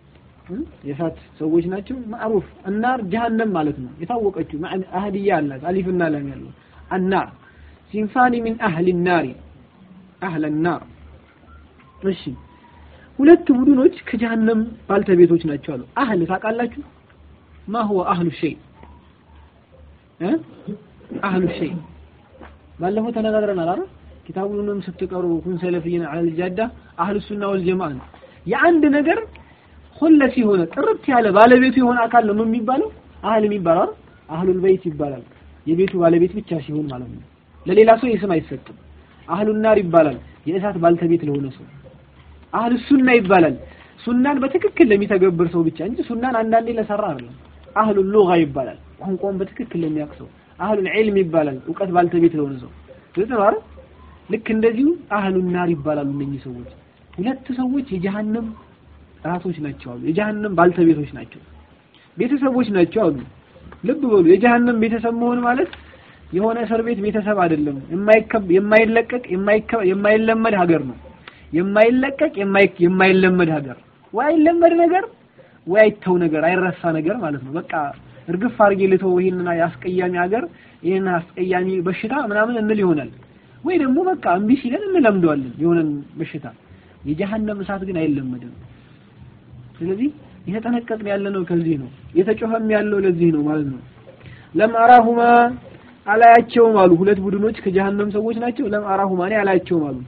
የእሳት ሰዎች ናቸው። ማዕሩፍ አናር ጀሃነም ማለት ነው። የታወቀችው አህድያ አላት አሊፍና ላም ያለው አናር ሲንፋኒ ሚን አህሊ ናሪ አህለ ናር። እሺ ሁለት ቡድኖች ከጀሃነም ባልተቤቶች ናቸው አሉ። አህል ታውቃላችሁ? ማ ሁወ አህሉ ሸይ እ አህሉ ሸይ ባለፈው ተነጋግረናል አይደል? ኪታቡንም ስትቀሩ ኩን ሰለፊይን ዐለል ጃዳ አህሉ ሱና ወል ጀማዓ ነው። የአንድ ነገር ሁለስ የሆነ ጥርት ያለ ባለቤቱ የሆነ አካል ነው የሚባለው አህል የሚባለው አይደል? አህሉል በይት ይባላል። የቤቱ ባለቤት ብቻ ሲሆን ማለት ነው። ለሌላ ሰው የስም አይሰጥም። አህሉን ናር ይባላል። የእሳት ባልተቤት ለሆነ ሰው አህሉ ሱና ይባላል። ሱናን በትክክል ለሚተገብር ሰው ብቻ እንጂ ሱናን አንዳንዴ ለሰራ አይደለም። አህሉ ሉጋ ይባላል። ቋንቋውን በትክክል ለሚያውቅ ሰው። አህሉል ዒልም ይባላል። እውቀት ባልተቤት ለሆነ ሰው ግልጽ ነው አይደል? ልክ እንደዚሁ አህሉን ናር ይባላሉ እነኚህ ሰዎች። ሁለት ሰዎች የጀሃነም ራሶች ናቸው አሉ። የጀሃነም ባልተቤቶች ናቸው፣ ቤተሰቦች ናቸው አሉ። ልብ በሉ የጀሃነም ቤተሰብ መሆን ማለት የሆነ እስር ቤት ቤተሰብ አይደለም። የማይከብ የማይለቀቅ የማይለመድ ሀገር ነው። የማይለቀቅ የማይለመድ ሀገር ወይ አይለመድ ነገር ወይ አይተው ነገር አይረሳ ነገር ማለት ነው። በቃ እርግፍ አድርጌ ልተው ይሄንን ያስቀያሚ ሀገር ይሄን አስቀያሚ በሽታ ምናምን እንል ይሆናል። ወይ ደግሞ በቃ እምቢ ሲለን እንለምደዋለን የሆነን በሽታ። የጀሃነም እሳት ግን አይለመድም። ስለዚህ የተጠነቀቅን ያለ ነው ከዚህ ነው የተጮኸም ያለው ለዚህ ነው ማለት ነው። ለም አራሁማ አላያቸውም አሉ። ሁለት ቡድኖች ከጀሃነም ሰዎች ናቸው። ለም አራሁማ እኔ አላያቸውም አሉ።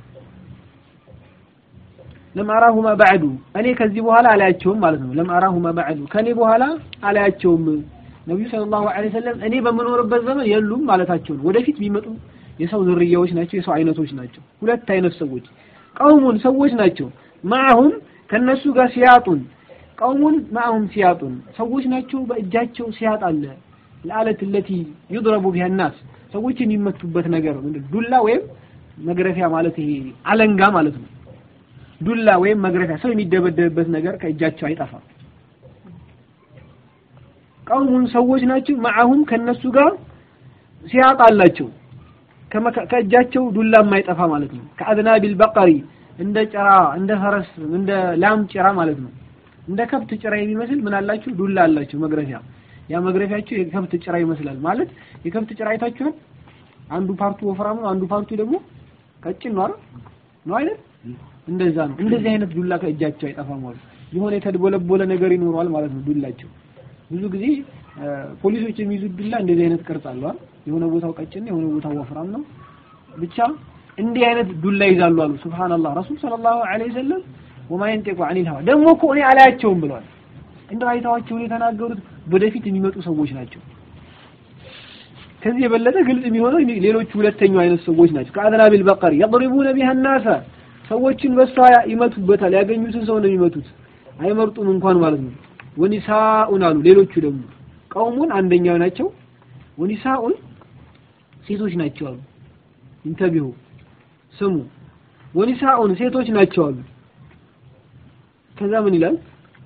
ለም አራሁማ ባዕዱ እኔ ከዚህ በኋላ አላያቸውም ማለት ነው። ለም አራሁማ ባዕዱ ከኔ በኋላ አላያቸውም። ነብዩ ሰለላሁ ዐለይሂ ወሰለም እኔ በምኖርበት ዘመን የሉም ማለታቸው ነው። ወደፊት ቢመጡ የሰው ዝርያዎች ናቸው፣ የሰው አይነቶች ናቸው። ሁለት አይነት ሰዎች ቀውሙን ሰዎች ናቸው። ማአሁም ከነሱ ጋር ሲያጡን ቀውሙን ማአሁም ሲያጡን ሰዎች ናቸው። በእጃቸው ሲያጥ አለ ለአለት ለቲ ይድረቡ ቢሃ ናስ ሰዎች የሚመቱበት ነገር ዱላ ወይም መግረፊያ ማለት ይሄ አለንጋ ማለት ነው። ዱላ ወይም መግረፊያ ሰው የሚደበደብበት ነገር ከእጃቸው አይጠፋም። ቀውሙን ሰዎች ናቸው። ማአሁም ከነሱ ጋር ሲያጥ አላቸው ከእጃቸው ዱላ የማይጠፋ ማለት ነው። ከአዝናቢል በቀሪ እንደ ጭራ እንደ ፈረስ እንደ ላም ጭራ ማለት ነው። እንደ ከብት ጭራ የሚመስል ምን አላችሁ? ዱላ አላችሁ መግረፊያ። ያ መግረፊያችሁ የከብት ጭራ ይመስላል ማለት የከብት ጭራ አይታችኋል? አንዱ ፓርቱ ወፍራም ነው፣ አንዱ ፓርቱ ደግሞ ቀጭን ነው አይደል? ነው አይደል? እንደዛ ነው። እንደዚህ አይነት ዱላ ከእጃቸው አይጠፋም ማለት የሆነ የተድቦለቦለ ነገር ይኖረዋል ማለት ነው ዱላቸው። ብዙ ጊዜ ፖሊሶች የሚይዙት ዱላ እንደዚህ አይነት ቅርጽ አለው አይደል? የሆነ ቦታው ቀጭን የሆነ ቦታው ወፍራም ነው። ብቻ እንዲህ አይነት ዱላ ይዛሉ አሉ። ሱብሃንአላህ ረሱል ሰለላሁ ዐለይሂ ወሰለም ወማ የንጢቁ ዐኒል ሀዋ ደግሞ እኮ እኔ አላያቸውም ብለዋል። እንደው አይተዋቸውን የተናገሩት ወደፊት የሚመጡ ሰዎች ናቸው። ከዚህ የበለጠ ግልጽ የሚሆነው ሌሎቹ ሁለተኛው አይነት ሰዎች ናቸው። ከአዝናቢል በቀሪ የضربون بها الناس ሰዎችን በሷ ይመቱበታል። ያገኙትን ሰው ነው የሚመቱት። አይመርጡም እንኳን ማለት ነው። ወኒሳኡን አሉ ሌሎቹ ደግሞ ቀውሙን አንደኛው ናቸው። ወኒሳኡን ሴቶች ናቸው አሉ። ኢንተቢሁ ስሙ። ወኒሳኡን ሴቶች ናቸው አሉ። ከዛ ምን ይላል?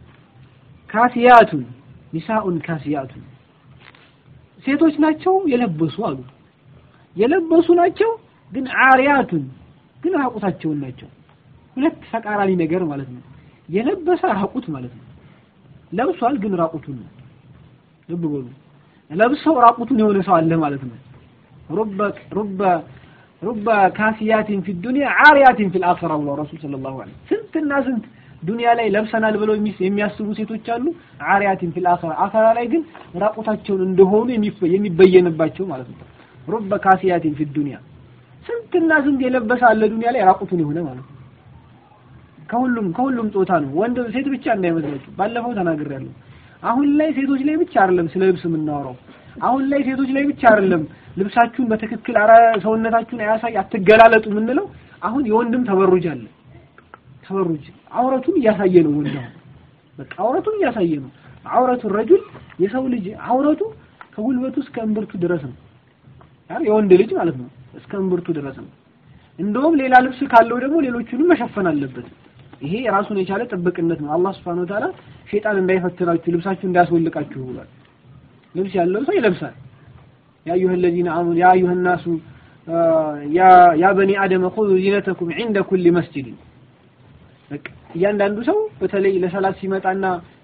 ካሲያቱን ኒሳኡን ካሲያቱን ሴቶች ናቸው የለበሱ አሉ። የለበሱ ናቸው ግን አሪያቱን ግን ራቁታቸውን ናቸው። ሁለት ተቃራኒ ነገር ማለት ነው። የለበሰ ራቁት ማለት ነው። ለብሷል ግን ራቁቱን ነው። ልብ በሉ። ለብሰው ራቁቱን የሆነ ሰው አለ ማለት ነው። ሩበ ሩበ ሩበ ካሲያቲን ፊ ዱንያ አሪያቲን ፊል አኺራ ብለው ረሱል ሰለላሁ ዐለይሂ ስንትና ስንት ዱንያ ላይ ለብሰናል ብለው የሚያስቡ ሴቶች አሉ። አሪያቲን ፊል አኺራ አኺራ ላይ ግን ራቁታቸውን እንደሆኑ የሚበየንባቸው ማለት ነው። ሩበ ካሲያቲን ፊ ዱንያ ስንትና ስንት የለበሰ አለ ዱንያ ላይ ራቁቱን የሆነ ማለት ነው። ከሁሉም ከሁሉም ጾታ ነው። ወንድ ሴት ብቻ እንዳይመስላችሁ። ባለፈው ተናግሬያለሁ። አሁን ላይ ሴቶች ላይ ብቻ አይደለም ስለ ልብስ የምናወራው። አሁን ላይ ሴቶች ላይ ብቻ አይደለም ልብሳችሁን በትክክል አረ ሰውነታችሁን አያሳይ አትገላለጡ የምንለው። አሁን የወንድም ተበሩጅ አለ። ተበሩጅ አውረቱን እያሳየ ነው ወንድ አሁን በቃ አውረቱን እያሳየ ነው። አውረቱ ረጁል የሰው ልጅ አውረቱ ከጉልበቱ እስከ እምብርቱ ድረስ ነው። አይደል የወንድ ልጅ ማለት ነው እስከ እምብርቱ ድረስ ነው። እንደውም ሌላ ልብስ ካለው ደግሞ ሌሎቹንም መሸፈን አለበት። ይሄ ራሱን የቻለ ጥብቅነት ነው። አላህ Subhanahu Wa Ta'ala ሸይጣን እንዳይፈትናችሁ ልብሳችሁ እንዳያስወልቃችሁ ብሏል። ልብስ ያለው ሰው ይለብሳል። ያ አዩሀ الذين آمنوا يا أيها الناس يا يا بني آدم خذوا زينتكم عند كل مسجد በቃ እያንዳንዱ ሰው በተለይ ለሰላት ሲመጣና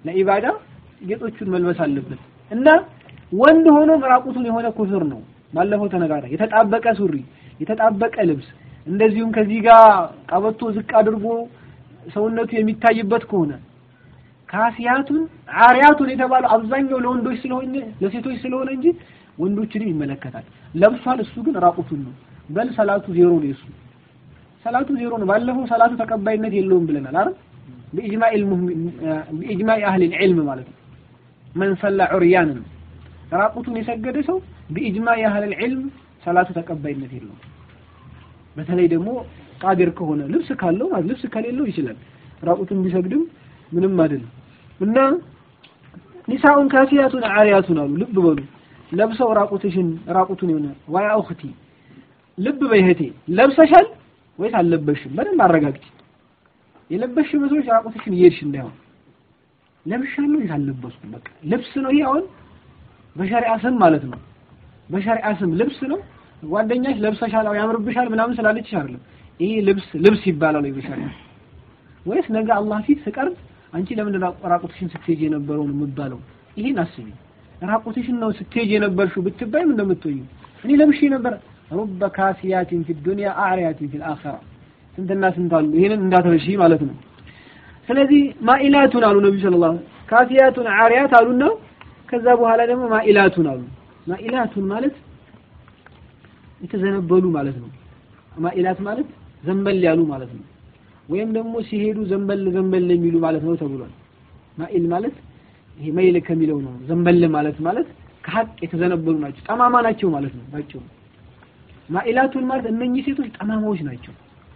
ለኢባዳ ጌጦቹን መልበስ አለበት እና ወንድ ሆኖ ራቁቱን የሆነ ኩፍር ነው። ባለፈው ተነጋግረ የተጣበቀ ሱሪ፣ የተጣበቀ ልብስ እንደዚሁም ከዚህ ጋር ቀበቶ ዝቅ አድርጎ ሰውነቱ የሚታይበት ከሆነ ካሲያቱን አሪያቱን የተባለው አብዛኛው ለወንዶች ስለሆነ ለሴቶች ስለሆነ እንጂ ወንዶችንም ይመለከታል። ለብሷል፣ እሱ ግን ራቁቱን ነው። በል ሰላቱ ዜሮ ነው የሱ ሰላቱ ዜሮ ነው። ባለፈው ሰላቱ ተቀባይነት የለውም ብለናል አይደል? በኢጅማዕ በኢጅማዕ አህል ዒልም ማለት ነው። መን ሰላ ዑርያንን ራቁቱን የሰገደ ሰው በኢጅማዕ አህል ዒልም ሰላቱ ተቀባይነት የለውም። በተለይ ደግሞ ቃድር ከሆነ ልብስ ካለው ማለት ልብስ ከሌለው ይችላል። ራቁቱን ቢሰግድም ምንም አይደለም። እና ኒሳኡን ካሲያቱን አሪያቱን አሉ። ልብ በሉ ለብሰው ራቁትሽን ራቁቱን የሆነ ዋያ ኡኽቲ ልብ በይ እህቴ ለብሰሻል ወይስ አልለበሽም? በደንብ አረጋግጪ። የለበሽ መስሎሽ ራቁትሽን እየሄድሽ እንዳይሆን ለብሻለሁ ወይስ አልለበስኩም? በቃ ልብስ ነው ይሄ አሁን በሸሪዓ ስም ማለት ነው። በሸሪዓ ስም ልብስ ነው። ጓደኛሽ ለብሰሻል ያምርብሻል ምናምን ስላለችሽ አይደለም። ይሄ ልብስ ልብስ ይባላል ወይ በሸሪዓ ወይስ ነገ አላህ ፊት ስቀርብ አንቺ ለምንድን ነው ራቁትሽን ስትሄጂ የነበረው ነው የምባለው? ይሄን አስቢ። ራቁትሽን ነው ስትሄጂ የነበርሽው ብትባይ ምን እንደምትሆኚ እኔ ለብሼ ነበር ሩበ ካሲያቲን ፊ ዱንያ አዕሪያቲን ፊል አኺራ ስንትና ስንት አሉ። ይሄንን እንዳትረሺ ማለት ነው። ስለዚህ ማኢላቱን አሉ ነብዩ ሰለላሁ ዐለይሂ ወሰለም ካሲያቱን አዕሪያት አሉና ከዛ በኋላ ደግሞ ማኢላቱን አሉ። ማኢላቱን ማለት የተዘነበሉ ማለት ነው። ማኢላት ማለት ዘንበል ያሉ ማለት ነው። ወይም ደግሞ ሲሄዱ ዘንበል ዘንበል የሚሉ ማለት ነው ተብሏል። ማኢል ማለት ይሄ መይል ከሚለው ነው። ዘንበል ማለት ማለት ከሀቅ የተዘነበሉ ናቸው፣ ጠማማ ናቸው ማለት ነው ባጭሩ። ማኢላቱን ማለት እነኚህ ሴቶች ጠማማዎች ናቸው።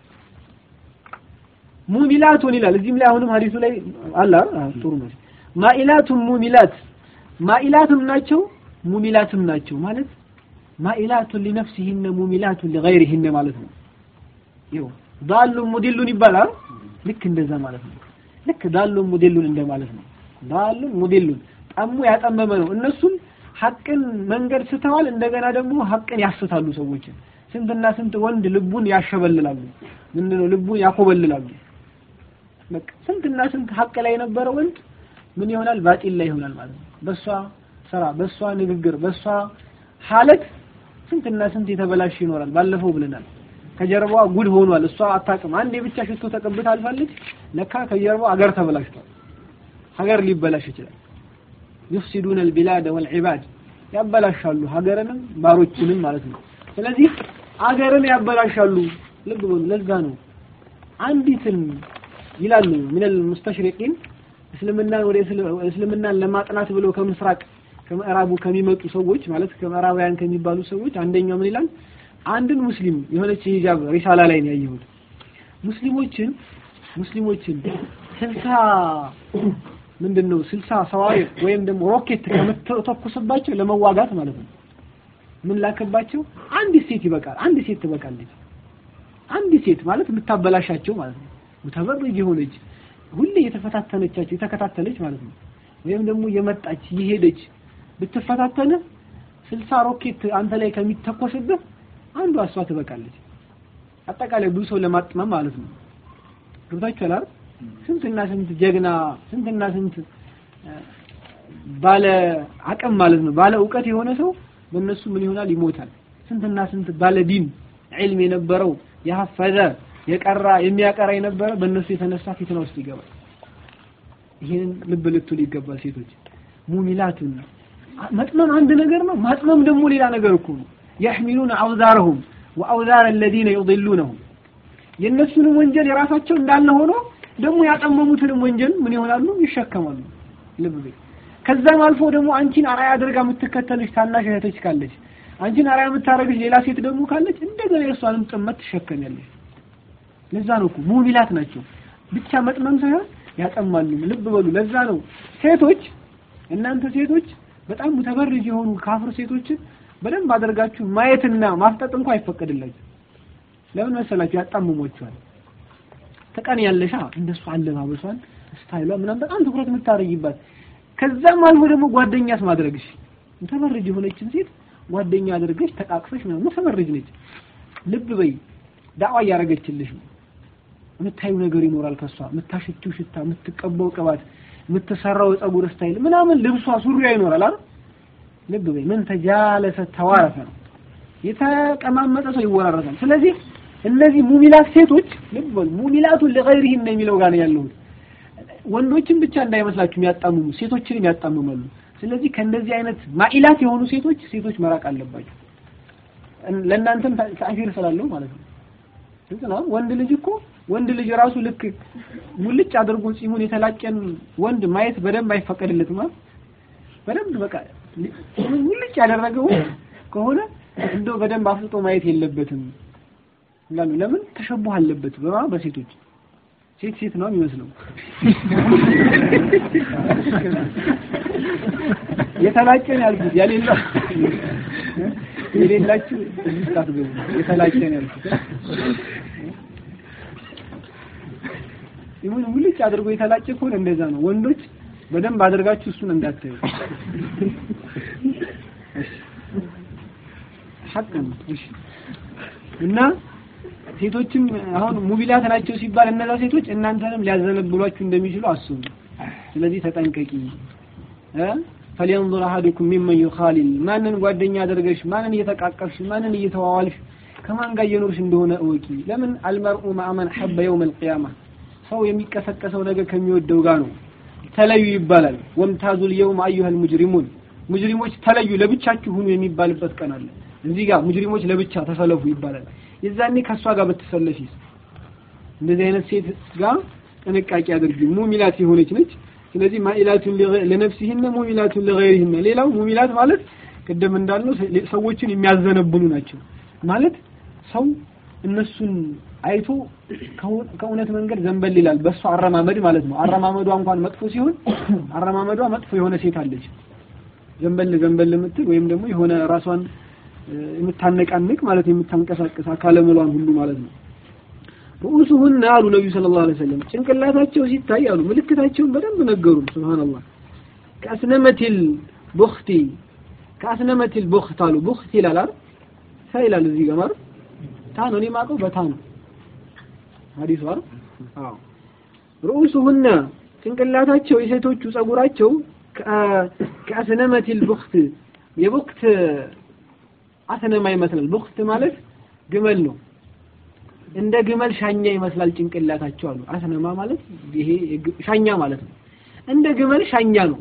ሙሚላቱን ይላል እዚህም ላይ አሁንም ሀዲሱ ላይ አለ ጥሩ ነው። ማኢላቱን ሙሚላት ማኢላትም ናቸው ሙሚላትም ናቸው ማለት ማኢላቱን ሊነፍሲሂነ ሙሚላቱን ሊገይሪሂነ ማለት ነው። ይኸው ዳሉን ሙዲሉን ይባላል። ልክ እንደዛ ማለት ነው። ልክ ዳሉን ሙዲሉን እንደማለት ነው። ዳሉን ሙዲሉን ጠሙ ያጠመመ ነው። እነሱም ሐቅን መንገድ ስተዋል። እንደገና ደግሞ ሐቅን ያስታሉ ሰዎችን። ስንትና ስንት ወንድ ልቡን ያሸበልላሉ። ምንድነው ልቡን ያኮበልላሉ። በቃ ስንትና ስንት ሐቅ ላይ የነበረ ወንድ ምን ይሆናል? ባጢል ላይ ይሆናል ማለት ነው። በሷ ስራ፣ በሷ ንግግር፣ በሷ ሐለት ስንትና ስንት የተበላሽ ይኖራል። ባለፈው ብለናል። ከጀርባዋ ጉድ ሆኗል። እሷ አታውቅም። አንዴ ብቻ ሽቶ ተቀብታ አልፋለች። ለካ ከጀርባዋ አገር ተበላሽቷል። ሀገር ሊበላሽ ይችላል። ዩፍሲዱን አልቢላድ ወልዒባድ ያበላሻሉ፣ ሀገርንም ባሮችንም ማለት ነው። ስለዚህ አገርን ያበላሻሉ። ልብ በሉ። ለዛ ነው አንዲትን ይላሉ ሚነል ሙስተሽሪቂን እስልምናን ወደ እስልምናን ለማጥናት ብለው ከምስራቅ ከምዕራቡ ከሚመጡ ሰዎች ማለት ከምዕራባውያን ከሚባሉ ሰዎች አንደኛው ምን ይላል? አንድን ሙስሊም የሆነች ሂጃብ ሪሳላ ላይ ነው ያየሁት። ሙስሊሞችን ሙስሊሞችን ስልሳ ምንድን ነው ስልሳ ሰዋሪ ወይም ደግሞ ሮኬት ከምትተኩስባቸው ለመዋጋት ማለት ነው ምን ላከባቸው? አንዲት ሴት ይበቃል። አንድ ሴት ትበቃለች። አንድ ሴት ማለት የምታበላሻቸው ማለት ነው። ሙተበርጅ የሆነች ሁሌ የተፈታተነቻቸው የተከታተለች ማለት ነው። ወይም ደግሞ የመጣች የሄደች ብትፈታተነ ስልሳ ሮኬት አንተ ላይ ከሚተኮስብህ አንዷ እሷ ትበቃለች። አጠቃላይ ብዙ ሰው ለማጥመም ማለት ነው። ገብታችኋል አይደል? ስንትና ስንት ጀግና ስንትና ስንት ባለ አቅም ማለት ነው ባለ እውቀት የሆነ ሰው በእነሱ ምን ይሆናል? ይሞታል። ስንትና ስንት ባለ ዲን ዒልም የነበረው የሐፈዘ የቀራ የሚያቀራ የነበረ በእነሱ የተነሳ ፊትና ውስጥ ይገባል። ይሄንን ልብ ልትሉ ይገባል ሴቶች። ሙሚላቱን መጥመም አንድ ነገር ነው። ማጥመም ደግሞ ሌላ ነገር እኮ ነው። የሕሚሉን አውዛረሁም ወአውዛር አለዚነ ዩضሉነሁም የእነሱንም ወንጀል የራሳቸው እንዳለ ሆኖ ደግሞ ያጠመሙትንም ወንጀል ምን ይሆናሉ? ይሸከማሉ። ልብ በይ። ከዛም አልፎ ደግሞ አንቺን አራያ አድርጋ የምትከተልሽ ታናሽ እህቶች ካለች፣ አንቺን አራያ የምታደርግሽ ሌላ ሴት ደግሞ ካለች እንደገና የእሷንም ጥመት ትሸከሚያለሽ። ለዛ ነው እኮ ሙሚላት ናቸው። ብቻ መጥመም ሳይሆን ያጠማሉ። ልብ በሉ። ለዛ ነው ሴቶች እናንተ ሴቶች በጣም ሙተበርጅ የሆኑ ካፍር ሴቶችን በደንብ አድርጋችሁ ማየትና ማፍጠጥ እንኳን አይፈቀድላችሁ። ለምን መሰላችሁ? ያጣምሟቸዋል። ተቀን ያለሻ እንደሱ አለባበሷን ስታይሏ ምናምን በጣም ትኩረት የምታደርጊባት ከዛም አልፎ ደግሞ ጓደኛስ ማድረግሽ ሙተበርጅ የሆነችን ሴት ጓደኛ አድርገሽ ተቃቅፈሽ ምናምን ሙተበርጅ ነች። ልብ በይ። ዳዋ እያደረገችልሽ ነው። የምታዩ ነገር ይኖራል ከሷ የምታሸችው ሽታ፣ የምትቀባው ቅባት፣ የምትሰራው የፀጉር ስታይል ምናምን ልብሷ ሱሪያ ይኖራል አይደል ልብ በይ ምን ተጃለሰ ተዋረፈ ነው የተቀማመጠ ሰው ይወራረሳል ስለዚህ እነዚህ ሙሚላት ሴቶች ልብ በሉ ሙሚላቱን ለገይሪህን ነው የሚለው ጋር ነው ያለሁት ወንዶችን ብቻ እንዳይመስላችሁ የሚያጣምሙ ሴቶችንም ያጣምማሉ ስለዚህ ከእንደዚህ አይነት ማኢላት የሆኑ ሴቶች ሴቶች መራቅ አለባቸው ለእናንተም ተአሲር ስላለው ማለት ነው ግልጽ ነው ወንድ ልጅ እኮ ወንድ ልጅ ራሱ ልክ ሙልጭ አድርጎ ጺሙን የተላጨን ወንድ ማየት በደንብ አይፈቀድለትም ማለት በደንብ በቃ ሙልጭ ያደረገው ከሆነ እንደው በደንብ አፍጥጦ ማየት የለበትም ይላሉ ለምን ተሸቡህ አለበት በማ በሴቶች ሴት ሴት ነው የሚመስለው የተላጨን ያልኩት ያሌላ የሌላችሁ እዚህ ታትገቡ የተላጨን ያልኩት ይሁን ሙልጭ አድርጎ የተላጨ ከሆነ እንደዛ ነው ወንዶች በደንብ አድርጋችሁ እሱን እንዳታዩ ሐቅ ነው እሺ እና ሴቶችም አሁን ሙቢላት ናቸው ሲባል እነዛ ሴቶች እናንተንም ሊያዘነብሏችሁ እንደሚችሉ አስቡ ስለዚህ ተጠንቀቂ እ فلينظر احدكم ممن يخالل ማንን ጓደኛ አድርገሽ ማንን እየተቃቀፍሽ ማንን እየተዋዋልሽ ከማን ጋር እየኖርሽ እንደሆነ እወቂ ለምን አልመርኡ ማአመን ሐበ የውም القيامه ሰው የሚቀሰቀሰው ነገር ከሚወደው ጋር ነው ተለዩ ይባላል ወምታዙ اليوم ايها المجرمون ሙጅሪሞች ተለዩ ለብቻችሁ ሁኑ የሚባልበት ቀን አለ እዚህ ጋር ሙጅሪሞች ለብቻ ተሰለፉ ይባላል የዛኔ ከሷ ጋር ብትሰለፊስ እንደዚህ አይነት ሴት ጋር ጥንቃቄ አድርጊ ሙሚላት የሆነች ነች ስለዚህ ማኢላቱን ለነፍሲህነ ሙሚላቱን ለገይሪህነ ሌላው ሙሚላት ማለት ቅድም እንዳልነው ሰዎችን የሚያዘነብሉ ናቸው ማለት ሰው እነሱን አይቶ ከእውነት መንገድ ዘንበል ይላል በእሱ አረማመድ ማለት ነው አረማመዷ እንኳን መጥፎ ሲሆን አረማመዷ መጥፎ የሆነ ሴት አለች ዘንበል ዘንበል የምትል ወይም ደግሞ የሆነ ራሷን የምታነቃንቅ ማለት የምታንቀሳቀስ አካለ መሏን ሁሉ ማለት ነው ሩኡሱሁን አሉ ነብዩ ሰለላሁ ዐለይሂ ወሰለም ጭንቅላታቸው ሲታይ አሉ ምልክታቸውን በደንብ ነገሩን ሱብሃንአላህ ከአስነመቲል ቡኽቲ ከአስነመቲል ቡኽት አሉ ቡኽት ይላል አይደል ሳ ይላል እዚህ ጋር ማለት ታ ነው እኔ የማውቀው በታ ነው ሐዲሱ አይደል አዎ ሩኡሱሁን ጭንቅላታቸው የሴቶቹ ጸጉራቸው ከአስነመቲል ቡኽት የቡክት አስነማ ይመስላል ቡክት ማለት ግመል ነው እንደ ግመል ሻኛ ይመስላል ጭንቅላታቸው አሉ አስነማ ማለት ይሄ ሻኛ ማለት ነው እንደ ግመል ሻኛ ነው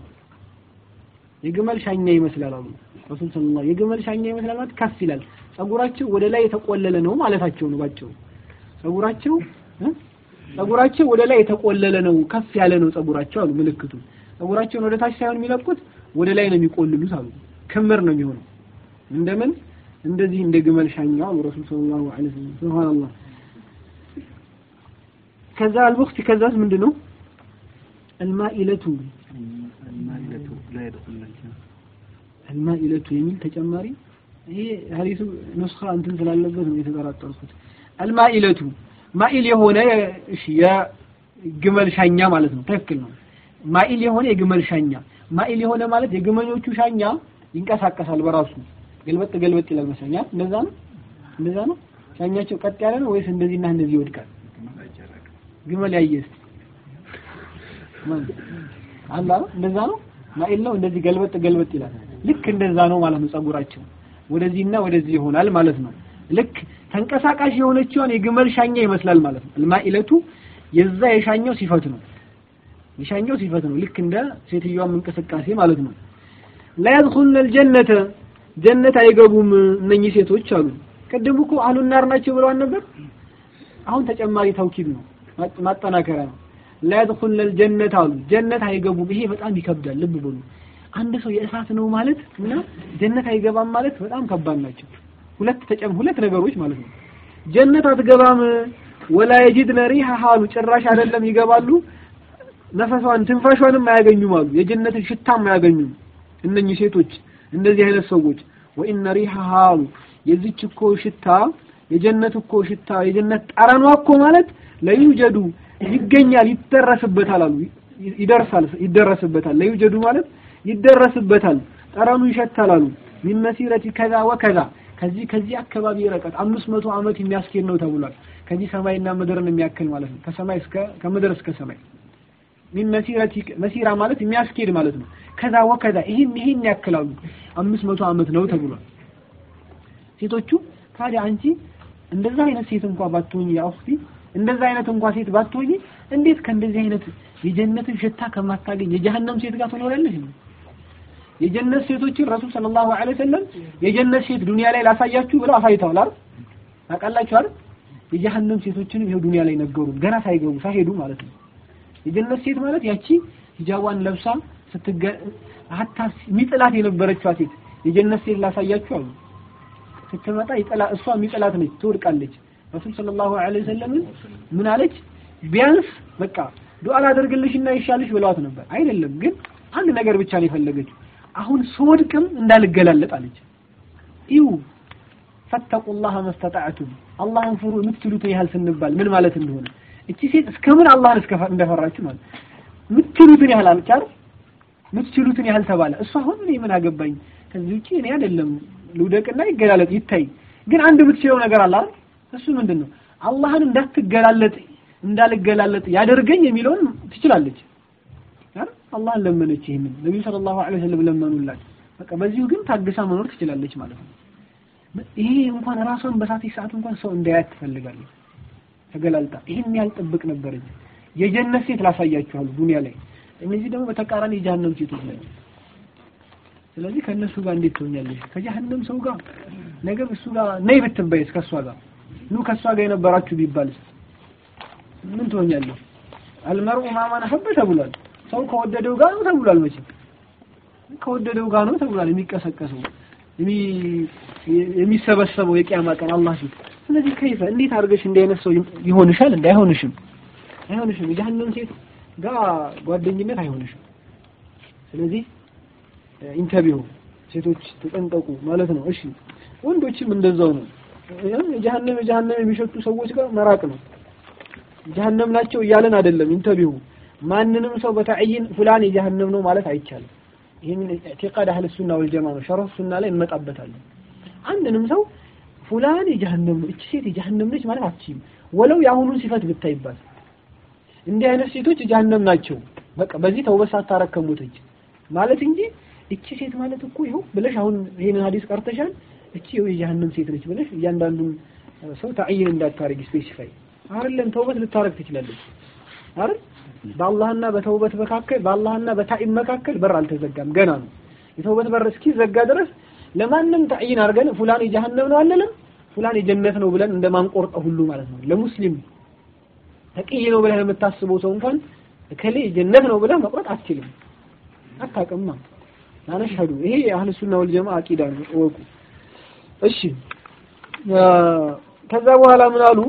የግመል ሻኛ ይመስላል አሉ ረሱል ሰለላሁ የግመል ሻኛ ይመስላል ማለት ከፍ ይላል ጸጉራቸው ወደ ላይ የተቆለለ ነው ማለታቸው ነው ባቸው ጸጉራቸው ጸጉራቸው ወደ ላይ የተቆለለ ነው ከፍ ያለ ነው ጸጉራቸው አሉ ምልክቱ ጸጉራቸውን ወደ ታች ሳይሆን የሚለቁት ወደ ላይ ነው የሚቆልሉት አሉ ክምር ነው የሚሆነው እንደምን እንደዚህ እንደ ግመል ሻኛው አሉ ረሱል ሰለላሁ ዐለይሂ ወሰለም ሱብሃንአላህ ከዛ አልቡክት ከዛስ ምንድነው አልማኢለቱ المائلة لا يدخلن الجنة አልማኢለቱ የሚል ተጨማሪ ይሄ ሐዲሱ ኑስኻ እንትን ስላለበት ነው የተጠራጠርኩት አልማኢለቱ ማኢል የሆነ እሺ የግመል ሻኛ ማለት ነው ትክክል ነው ማኢል የሆነ የግመል ሻኛ ማኢል የሆነ ማለት የግመሎቹ ሻኛ ይንቀሳቀሳል በራሱ ገልበጥ ገልበጥ ይላል መሰለኛ እንደዛ ነው እንደዛ ነው ሻኛቸው ቀጥ ያለ ነው ወይስ እንደዚህና እንደዚህ ይወድቃል ግመል ያየስ አላ እንደዛ ነው ማኢል ነው እንደዚህ ገልበጥ ገልበጥ ይላል ልክ እንደዛ ነው ማለት ነው ጸጉራቸው ወደዚህና ወደዚህ ይሆናል ማለት ነው ልክ ተንቀሳቃሽ የሆነችውን የግመል ሻኛ ይመስላል ማለት ነው አልማኢለቱ የዛ የሻኛው ሲፈት ነው የሻኛው ሲፈት ነው ልክ እንደ ሴትዮዋም እንቅስቃሴ ማለት ነው ላ يدخلن الجنة ጀነት አይገቡም እነኚህ ሴቶች አሉ ቅድም እኮ አህሉ ናር ናቸው ብለዋል ነበር አሁን ተጨማሪ ተውኪድ ነው ማጠናከሪያ ነው ላ يدخلن الجنة አሉ ጀነት አይገቡም ይሄ በጣም ይከብዳል ልብ በሉ አንድ ሰው የእሳት ነው ማለት እና ጀነት አይገባም ማለት በጣም ከባድ ናቸው ሁለት ተጨም ሁለት ነገሮች ማለት ነው ጀነት አትገባም ወላ የጅድነ ሪሃ አሉ ጭራሽ አይደለም ይገባሉ ነፈሷን ትንፋሿንም አያገኙም አሉ የጀነትን ሽታም አያገኙም እነኚህ ሴቶች እንደዚህ አይነት ሰዎች ወኢነ ሪሃሃ አሉ የዚች እኮ ሽታ የጀነት እኮ ሽታ የጀነት ጠረኗ እኮ ማለት ለዩጀዱ ይገኛል ይደረስበታል አሉ ይደርሳል ይደረስበታል ለዩጀዱ ማለት ይደረስበታል ጠረኑ ይሸታል አሉ ሚን መሲረቲ ከዛ ወከዛ ከዚህ ከዚህ አካባቢ ርቀት አምስት መቶ ዓመት የሚያስኬድ ነው ተብሏል ከዚህ ሰማይና ምድርን የሚያክል ማለት ነው ከሰማይ እስከ ከምድር እስከ ሰማይ ሚን መሲረቲ መሲራ ማለት የሚያስኬድ ማለት ነው። ከዛ ወከዛ ይህን ይህን ያክላሉ አምስት መቶ ዓመት ነው ተብሏል። ሴቶቹ ታዲያ አንቺ እንደዛ አይነት ሴት እንኳ ባትሆኝ ያ ኡኽቲ እንደዛ አይነት እንኳ ሴት ባትሆኝ እንዴት ከእንደዚህ አይነት የጀነትን ሽታ ከማታገኝ የጀሃነም ሴት ጋር ትኖራለሽ? የጀነት ሴቶችን ረሱል ሰለላሁ ዐለይሂ ወሰለም የጀነት ሴት ዱንያ ላይ ላሳያችሁ ብለው አሳይተዋል አይደል? ታውቃላችሁ አይደል? የጀሃነም ሴቶችንም ይሄው ዱንያ ላይ ነገሩን ገና ሳይገቡ ሳይሄዱ ማለት ነው። የጀነት ሴት ማለት ያቺ ሂጃቧን ለብሳ ስትገ ሀታ ሚጥላት የነበረችዋ ሴት የጀነት ሴት ላሳያችሁ አሉ። ስትመጣ ይጥላ እሷ ሚጥላት ነች፣ ትወድቃለች። ረሱል ሰለላሁ ዐለይሂ ወሰለም ምን አለች? ቢያንስ በቃ ዱዓ ላደርግልሽና ይሻልሽ ብለዋት ነበር። አይደለም ግን አንድ ነገር ብቻ ነው የፈለገችው። አሁን ስወድቅም እንዳልገላለጥ አለች። ይው ፈተቁላህ መስተጣዕቱም አላህን ፍሩ የምትችሉትን ያህል ስንባል ምን ማለት እንደሆነ እቺ ሴት እስከምን አላህን እስከ እንደፈራችሁ ማለት የምትችሉትን ያህል አለች አይደል? የምትችሉትን ያህል ተባለ። እሷ አሁን እኔ ምን አገባኝ ከዚህ ውጪ እኔ አይደለም ልውደቅና ይገላለጥ ይታይ። ግን አንድ የምትችለው ነገር አለ አይደል? እሱ ምንድን ነው? አላህን እንዳትገላለጥ እንዳልገላለጥ ያደርገኝ የሚለውን ትችላለች። አይደል? አላህን ለመነች። ይሄንን ነብዩ ሰለላሁ ዐለይሂ ወሰለም ለመኑላት። በቃ በዚሁ ግን ታግሳ መኖር ትችላለች ማለት ነው። ይሄ እንኳን ራሷን በሳተች ሰዓት እንኳን ሰው እንዳያት ትፈልጋለች። ተገላልጣ ይሄን ያልጠብቅ ነበረች። የጀነት ሴት ላሳያችኋል ዱንያ ላይ። እነዚህ ደግሞ በተቃራኒ የጀሃነም ሴቶች ናቸው። ስለዚህ ከእነሱ ጋር እንዴት ትሆኛለሽ? ከጀሃነም ሰው ጋር ነገ እሱ ጋር ነይ ብትበይስ ከእሷ ጋር ኑ ከእሷ ጋር የነበራችሁ ቢባልስ ምን ትሆኛለሽ? አልመርኡ ማማን ሐበ ተብሏል። ሰው ከወደደው ጋር ነው ተብሏል። መቼም ከወደደው ጋር ነው ተብሏል የሚቀሰቀሰው የሚሰበሰበው የቂያማ ቀን አላህ ፊት። ስለዚህ ከይፈ እንዴት አድርገሽ እንዲህ አይነት ሰው ይሆንሻል? እንደ አይሆንሽም፣ አይሆንሽም። የጀሃነም ሴት ጋር ጓደኝነት አይሆንሽም። ስለዚህ ኢንተርቪው ሴቶች ተጠንቀቁ ማለት ነው። እሺ ወንዶችም እንደዛው ነው። የጀሃነም የጀሃነም የሚሸቱ ሰዎች ጋር መራቅ ነው። ጀሃነም ናቸው እያለን አይደለም። ኢንተርቪው ማንንም ሰው በተዕይን ፉላን የጀሃነም ነው ማለት አይቻልም። ይህንን ኢዕቲቃድ አህለ ሱና ወልጀማ ነው። ሸረፍ ሱና ላይ እንመጣበታለን። አንድንም ሰው ፉላን የጀሃነም ነው፣ እቺ ሴት የጀሃነም ነች ማለት አትችይም። ወለው የአሁኑን ሲፈት ብታይባት እንዲህ አይነት ሴቶች የጀሃነም ናቸው፣ በቃ በዚህ ተውበት ሳታረግ ከሞተች ማለት እንጂ እቺ ሴት ማለት እኮ ይኸው ብለሽ አሁን ይሄንን ሀዲስ ቀርተሻል፣ እቺ ይኸው የጀሃነም ሴት ነች ብለሽ እያንዳንዱን ሰው ተዕይን እንዳታረግ ስፔሲፋይ አይደለም። ተውበት ልታረግ ትችላለች አይደል? በአላህና በተውበት መካከል በአላህና በታኢም መካከል በር አልተዘጋም፣ ገና ነው። የተውበት በር እስኪዘጋ ድረስ ለማንም ተዕይን አድርገን ፉላን የጀሃነም ነው አንልም፣ ፉላን የጀነት ነው ብለን እንደማንቆርጠው ሁሉ ማለት ነው። ለሙስሊም ተቅይ ነው ብለህ የምታስበው ሰው እንኳን እከሌ የጀነት ነው ብለህ መቁረጥ አትችልም፣ አታውቅማ። ናነሽሀዱ ይሄ የአህለ ሱና ወልጀማ አቂዳ ነው፣ እወቁ። እሺ ከዛ በኋላ ምን አሉ?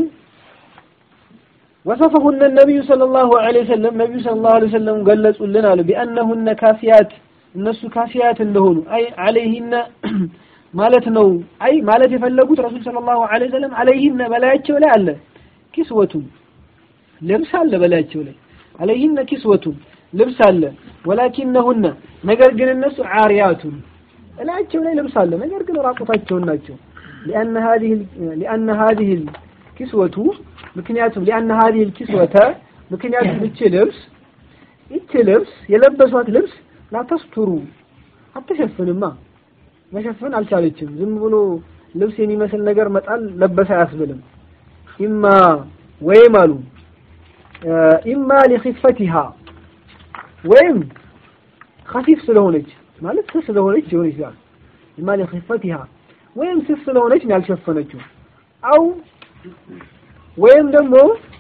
ወሰፈሁነ ነቢዩ ሰለላሁ ዐለይሂ ወሰለም ነቢዩ ሰለላሁ ዐለይሂ ወሰለም ገለጹልን አሉ ቢአነሁነ ካሲያት እነሱ ካሲያት እንደሆኑ አይ ዐለይሂነ ማለት ነው። አይ ማለት የፈለጉት ረሱል ሰለላሁ ዐለይሂ ወሰለም ዐለይሂነ በላያቸው ላይ አለ ኪስወቱን ልብስ አለ በላያቸው ላይ ዐለይሂነ ኪስወቱን ልብስ አለ ወላኪነሁነ ነገር ግን እነሱ ዓሪያቱን እላያቸው ላይ ልብስ አለ ነገር ግን ራቁታቸውን ናቸው ሊአነ ሀዚህ ሊአነ ሀዚህ ኪስወቱ ምክንያቱም ሊአነ ሀዚህ ኪስወተ ምክንያቱም እቺ ልብስ እቺ ልብስ የለበሷት ልብስ ላተስቱሩ አትሸፍንማ መሸፈን አልቻለችም ዝም ብሎ ልብስ የሚመስል ነገር መጣል ለበሰ አያስብልም ኢማ ወይም አሉ ኢማ ሊኺፈቲሃ ወይም ከፊፍ ስለሆነች ማለት ስስ ስለሆነች ሊሆን ይችላል ኢማ ሊኺፈቲሃ ወይም ስስ ስለሆነች ነው ያልሸፈነችው አው ወይም ደግሞ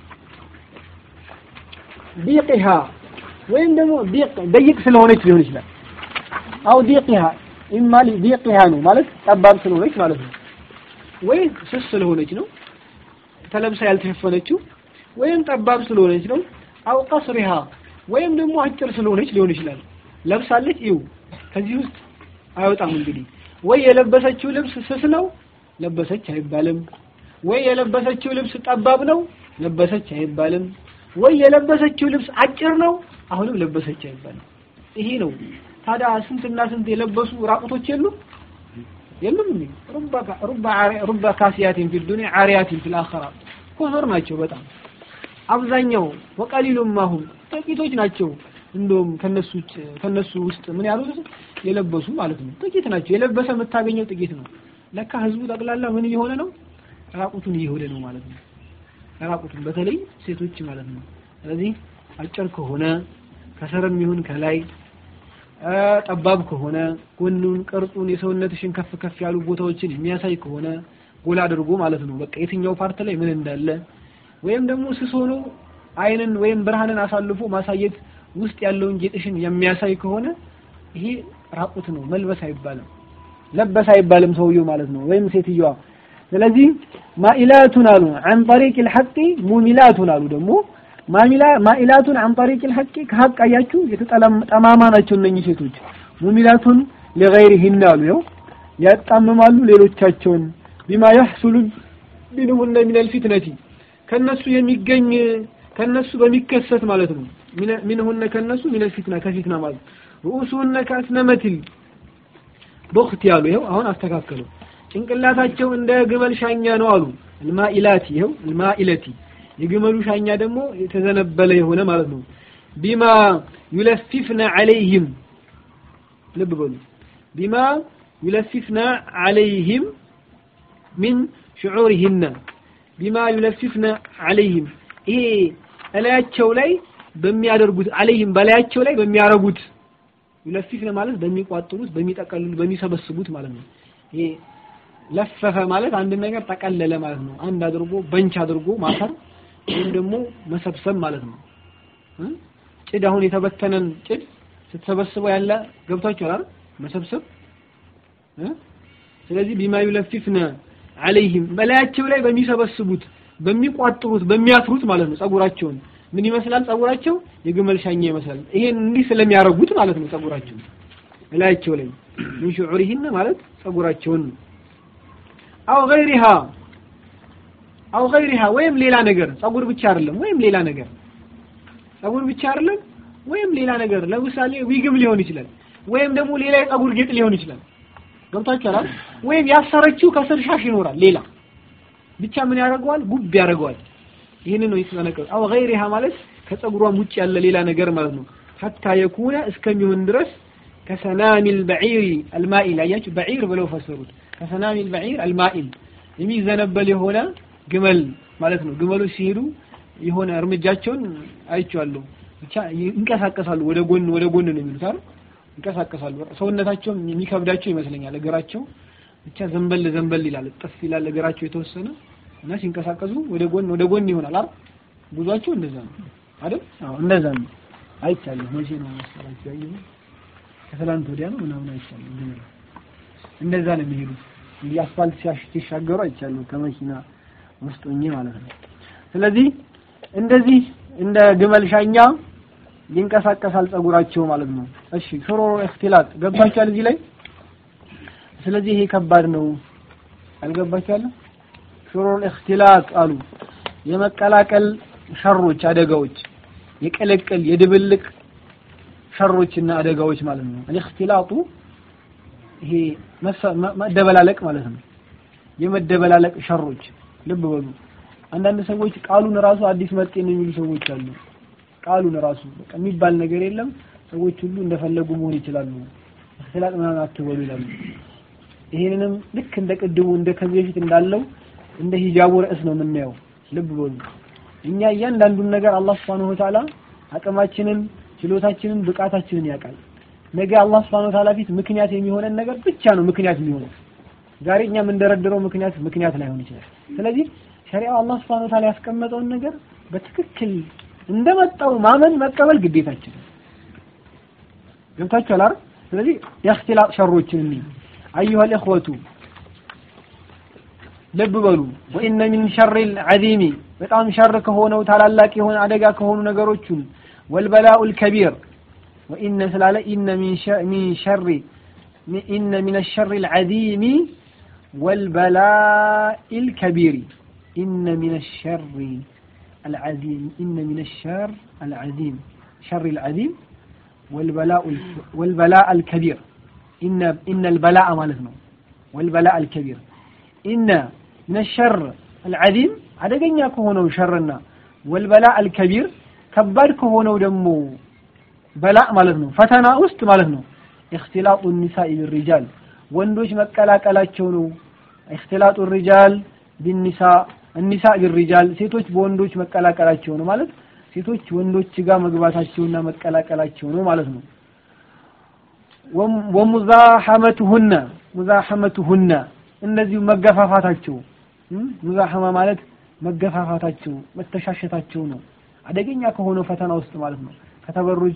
ዲቅሃ ወይም ደግሞ ዲቅ ደይቅ ስለሆነች ሊሆን ይችላል አው ዲቅሃ ኢማ ዲቅሃ ነው ማለት ጠባብ ስለሆነች ማለት ነው ወይ ስስ ስለሆነች ነው ተለብሳ ያልተሸፈነችው ወይም ጠባብ ስለሆነች ነው አው ቀስሪሃ ወይም ደግሞ አጭር ስለሆነች ሊሆን ይችላል ለብሳለች ይው ከዚህ ውስጥ አይወጣም እንግዲህ ወይ የለበሰችው ልብስ ስስ ነው ለበሰች አይባልም ወይ የለበሰችው ልብስ ጠባብ ነው ለበሰች አይባልም ወይ የለበሰችው ልብስ አጭር ነው አሁንም ለበሰች አይባልም ይሄ ነው ታዲያ ስንትና ስንት የለበሱ ራቁቶች የሉም የሉም እንዴ ሩባ ሩባ ሩባ ካሲያቲን ፊ ዱንያ ዓሪያቲን ፊል አኺራ ኮፈር ናቸው በጣም አብዛኛው ወቀሊሉም ማሁም ጥቂቶች ናቸው እንደውም ከነሱ ውጭ ከነሱ ውስጥ ምን ያሉት የለበሱ ማለት ነው ጥቂት ናቸው የለበሰ የምታገኘው ጥቂት ነው ለካ ህዝቡ ጠቅላላ ምን እየሆነ ነው ራቁቱን እየሆነ ነው ማለት ነው ራቁቱን በተለይ ሴቶች ማለት ነው ስለዚህ አጭር ከሆነ ከስርም ይሁን ከላይ ጠባብ ከሆነ ጎኑን ቅርጹን የሰውነትሽን ከፍ ከፍ ያሉ ቦታዎችን የሚያሳይ ከሆነ ጎላ አድርጎ ማለት ነው በቃ የትኛው ፓርት ላይ ምን እንዳለ ወይም ደግሞ ስስ ሆኖ አይንን ወይም ብርሃንን አሳልፎ ማሳየት ውስጥ ያለውን ጌጥሽን የሚያሳይ ከሆነ ይሄ ራቁት ነው መልበስ አይባልም ለበስ አይባልም ሰውየው ማለት ነው ወይም ሴትዮዋ ስለዚህ ማኢላቱን አሉ عن طريق الحق ሙሚላቱን አሉ ደግሞ ማኢላቱን عن طريق الحق ከሀቅ አያችሁ የተጠማማ ናቸው እነኚህ ሴቶች ሙሚላቱን لغيرهن አሉ ይኸው ያጣምማሉ ሌሎቻቸውን ቢማ يحصل منهن من الفتنة ከነሱ የሚገኝ ከነሱ በሚከሰት ማለት ነው منهن ከነሱ من الفتنة ከፊትና ማለት رؤوسهن كأسنمة بخت ያሉ ይኸው አሁን አስተካከሉ ጭንቅላታቸው እንደ ግመል ሻኛ ነው አሉ الማኢላቲ ይኸው الማኢለቲ የግመሉ ሻኛ ደግሞ የተዘነበለ የሆነ ማለት ነው ቢማ يلففن عليهم ልብ በሉ ቢማ يلففن عليهم من شعورهن ቢማ يلففن عليهم ይሄ እላያቸው ላይ በሚያደርጉት አለይህም በላያቸው ላይ በሚያረጉት ይለፊፍነ ማለት በሚቋጥሩት በሚጠቀልሉ በሚሰበስቡት ማለት ነው ይሄ ለፈፈ ማለት አንድ ነገር ጠቀለለ ማለት ነው አንድ አድርጎ በንች አድርጎ ማሰር ወይም ደግሞ መሰብሰብ ማለት ነው ጭድ አሁን የተበተነን ጭድ ስትሰበስበው ያለ ገብቷችኋል አይደል መሰብሰብ ስለዚህ ቢማ ይለፊፍነ አለይህም በላያቸው ላይ በሚሰበስቡት በሚቋጥሩት በሚያስሩት ማለት ነው ጸጉራቸውን ምን ይመስላል ጸጉራቸው የግመል ሻኛ ይመስላል ይሄን እንዲህ ስለሚያረጉት ማለት ነው ጸጉራቸው እላያቸው ላይ ምን ሽዑሪሂን ማለት ጸጉራቸውን አው ገይሪሃ አው ገይሪሃ ወይም ሌላ ነገር ጸጉር ብቻ አይደለም ወይም ሌላ ነገር ጸጉር ብቻ አይደለም ወይም ሌላ ነገር ለምሳሌ ዊግም ሊሆን ይችላል ወይም ደግሞ ሌላ የጸጉር ጌጥ ሊሆን ይችላል ገብታችኋል ወይም ያሰረችው ከስር ሻሽ ይኖራል ሌላ ብቻ ምን ያደርገዋል ጉብ ያደርገዋል ይህን ነው የተጠነቀቁ አው ገይሪሃ ማለት ከጸጉሯም ውጭ ያለ ሌላ ነገር ማለት ነው ሐታ የኩነ እስከሚሆን ድረስ ከሰናሚል በዒር አልማኢል አያችሁ በዒር ብለው ፈሰሩት ከሰናሚል በዒር አልማኢል የሚዘነበል የሆነ ግመል ማለት ነው ግመሎች ሲሄዱ የሆነ እርምጃቸውን አይቼዋለሁ ብቻ ይንቀሳቀሳሉ ወደ ጎን ወደ ጎን ነው የሚሉት አይደል ይንቀሳቀሳሉ ሰውነታቸው የሚከብዳቸው ይመስለኛል እግራቸው ብቻ ዘንበል ዘንበል ይላል ጥፍ ይላል እግራቸው የተወሰነ እና ሲንቀሳቀሱ ወደ ጎን ወደ ጎን ይሆናል አይደል ጉዟቸው እንደዛ ነው አይደል አዎ እንደዛ ነው አይቻለሁ መቼ ነው መሰላችሁ ያየሁ ከትላንት ወዲያ ነው ምናምን አይቻለሁ ግን እንደዛ ነው የሚሄዱት እንዲህ አስፋልት ሲሻገሩ አይቻለሁ ከመኪና ውስጥ ሆኜ ማለት ነው ስለዚህ እንደዚህ እንደ ግመል ሻኛ ይንቀሳቀሳል ጸጉራቸው ማለት ነው እሺ ሹሩሩ እክትላጥ ገባችኋል እዚህ ላይ ስለዚህ ይሄ ከባድ ነው አልገባችኋል ሹሩሩ እክትላጥ አሉ የመቀላቀል ሸሮች አደጋዎች የቅልቅል የድብልቅ ሸሮችና አደጋዎች ማለት ነው እክትላጡ ይሄ መደበላለቅ ማለት ነው የመደበላለቅ ሸሮች ልብ በሉ አንዳንድ ሰዎች ቃሉን ራሱ አዲስ መጤ ነው የሚሉ ሰዎች አሉ ቃሉን ራሱ በቃ የሚባል ነገር የለም ሰዎች ሁሉ እንደፈለጉ መሆን ይችላሉ እክትላጥ ምናምን አትበሉ ይላሉ ይሄንንም ልክ እንደ ቅድሙ እንደ ከዚህ በፊት እንዳለው እንደ ሂጃቡ ርዕስ ነው የምናየው ልብ በሉ እኛ እያንዳንዱን ነገር አላህ Subhanahu Wa Ta'ala አቅማችንን ችሎታችንን ብቃታችንን ያውቃል ነገ አላህ Subhanahu Wa Ta'ala ፊት ምክንያት የሚሆነን ነገር ብቻ ነው ምክንያት የሚሆነው ዛሬ እኛ የምንደረድረው ምክንያት ምክንያት ላይሆን ይችላል ስለዚህ ሸሪዓው አላህ Subhanahu Wa Ta'ala ያስቀመጠውን ነገር በትክክል እንደመጣው ማመን መቀበል ግዴታችን ነው ገብታችኋል አይደል ስለዚህ የእክትላጥ ሸሮችን እንይ አዩሃ الإخوة ልብ በሉ ወኢነ ሚን ሸሪል ዐዚሚ በጣም ሸር ከሆነው ታላላቅ የሆነ አደጋ ከሆኑ ነገሮቹን ወልበላኡ ልከቢር ወኢነ ስላለ ኢነ ሚን ሸሪ ኢነ ሚን ሸሪ ልዐዚሚ ወልበላኢ ልከቢሪ ኢነ ሚን ሸሪ العظيم إن من الشر العظيم شر العظيم والبلاء والبلاء الكبير إن إن البلاء مالتنا والبلاء الكبير إن من الشر العظيم አደገኛ ከሆነው ሸርና ወልበላ አልከቢር ከባድ ከሆነው ደግሞ በላ ማለት ነው ፈተና ውስጥ ማለት ነው እክትላጡ ኒሳኢ ቢሪጃል ወንዶች መቀላቀላቸው ነው እክትላጡ ሪጃል ቢኒሳ እኒሳ ቢሪጃል ሴቶች በወንዶች መቀላቀላቸው ነው ማለት ሴቶች ወንዶች ጋር መግባታቸውና መቀላቀላቸው ነው ማለት ነው ወሙዛሐመቱሁነ ሙዛሐመቱሁነ እንደዚሁ መገፋፋታቸው ሙዛሐማ ማለት መገፋፋታቸው መተሻሸታቸው ነው አደገኛ ከሆነው ፈተና ውስጥ ማለት ነው ከተበሩጅ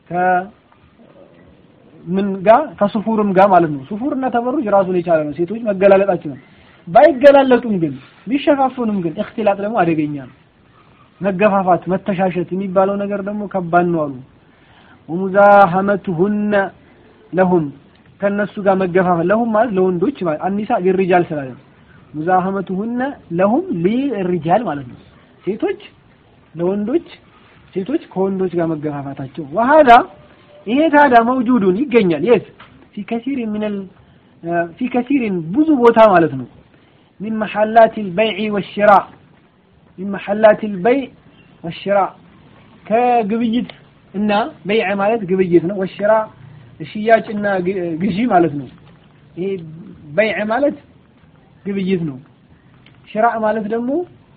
ከምን ጋር ከሱፉርም ጋር ማለት ነው ሱፉርና ተበሩጅ ራሱን የቻለ ነው ሴቶች መገላለጣቸው ነው ባይገላለጡም ግን ቢሸፋፉንም ግን እክትላጥ ደግሞ አደገኛ ነው መገፋፋት መተሻሸት የሚባለው ነገር ደግሞ ከባድ ነው አሉ ወሙዛሐመቱሁነ ለሁም ከነሱ ጋር መገፋፈል ለሁም ማለት ለወንዶች ማለት አኒሳ ሊሪጃል ስላለ ሙዛሐመቱሁነ ለሁም ሊሪጃል ማለት ነው ሴቶች ለወንዶች ሴቶች ከወንዶች ጋር መገፋፋታቸው ወሃዳ ይሄ ታዲያ መውጁዱን ይገኛል የት ፊ ከሲር ሚነል ፊ ከሲሪን ብዙ ቦታ ማለት ነው ሚን መሐላት البيع والشراء ሚን መሐላት البيع والشراء ከግብይት እና በይዕ ማለት ግብይት ነው ወሽራ ሽያጭና ግዢ ማለት ነው ይሄ በይዕ ማለት ግብይት ነው ሽራ ማለት ደግሞ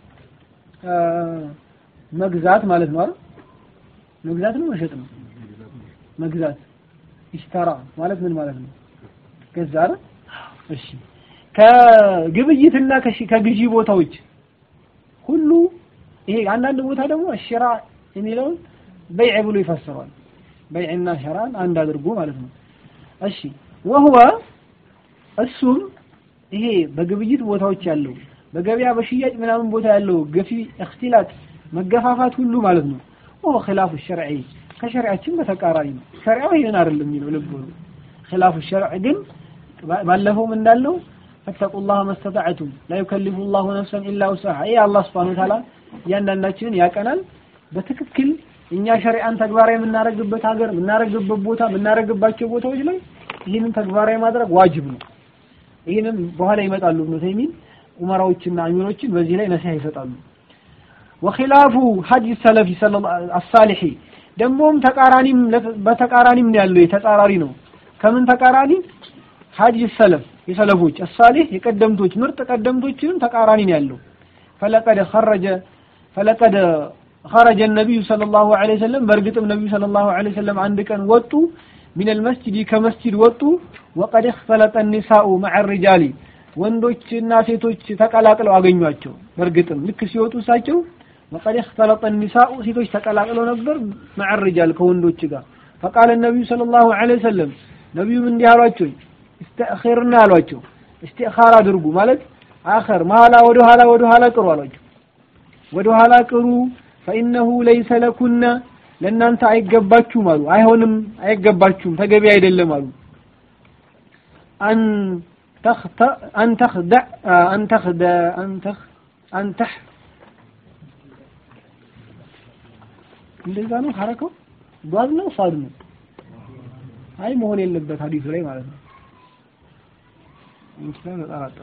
መግዛት ማለት ነው አይደል መግዛት ነው መሸጥ ነው መግዛት ኢሽተራ ማለት ምን ማለት ነው ገዛ አይደል እሺ ከግብይትና ከግዢ ቦታዎች ሁሉ ይሄ አንዳንድ ቦታ ደግሞ ሽራ የሚለውን በይዕ ብሎ ይፈስረዋል በይዕና ሸራን አንድ አድርጎ ማለት ነው እሺ ወህወ እሱም ይሄ በግብይት ቦታዎች ያለው በገበያ በሽያጭ ምናምን ቦታ ያለው ገፊ እክትላጥ መገፋፋት ሁሉ ማለት ነው ወሆ ኺላፉ ሸርዒ ከሸሪዓችን በተቃራኒ ነው ሸሪዓው ይሄን አይደለም የሚለው ልብ በሉ ኺላፉ ሸርዕ ግን ባለፈውም እንዳለው ፈተቁላህ መስተጣዕቱም ላ ዩከሊፉ ላሁ ነፍሰን ኢላ ውስዐሃ ይሄ አላህ ስብሐነሁ ወተዓላ እያንዳንዳችንን ያቀናል በትክክል እኛ ሸሪዓን ተግባራዊ የምናደርግበት ሀገር የምናደርግበት ቦታ የምናደርግባቸው ቦታዎች ላይ ይህንን ተግባራዊ ማድረግ ዋጅብ ነው ይህንን በኋላ ይመጣሉ ኢብኑ ተይሚን ኡመራዎችና አሚሮችን በዚህ ላይ ነሲሃ ይሰጣሉ ወኺላፉ ሀዲ ሰለፊ አሳሊሒ ደግሞም ተቃራኒም በተቃራኒም ነው ያለው የተጻራሪ ነው ከምን ተቃራኒ ሀዲ ሰለፍ የሰለፎች አሳሊህ የቀደምቶች ምርጥ ቀደምቶችንም ተቃራኒ ነው ያለው ፈለቀደ ኸረጀ ፈለቀደ خرج النبي صلى الله عليه وسلم برقتم النبي صلى الله عليه وسلم عندك أن وطوا من المسجد كمسجد وطوا وقد اختلط النساء مع الرجال ወንዶችና ሴቶች ተቀላቅለው አገኟቸው በእርግጥም ልክ ሲወጡ እሳቸው وقد اختلط النساء ሴቶች ተቀላቅለው ነበር مع الرجال ከወንዶች ጋር فقال النبي صلى الله عليه وسلم ነቢዩም እንዲህ አሏቸው استأخرنا አሏቸው استئخار አድርጉ ማለት አኸር መሀላ ወደ ኋላ ወደ ኋላ ቅሩ አሏቸው ወደ ኋላ ቅሩ ፈኢነሁ ለይሰ ለኩነ ለእናንተ አይገባችሁም አሉ አይሆንም አይገባችሁም ተገቢ አይደለም አሉ አን ተኽተ አን ተኽደ አን ተኽደ አን ተኽ አን ተህ እንደዛ ነው ሐረከው ዷዝ ነው ሷድ ነው አይ መሆን የለበት ሐዲሱ ላይ ማለት ነው እንትን ተጠራጠሩ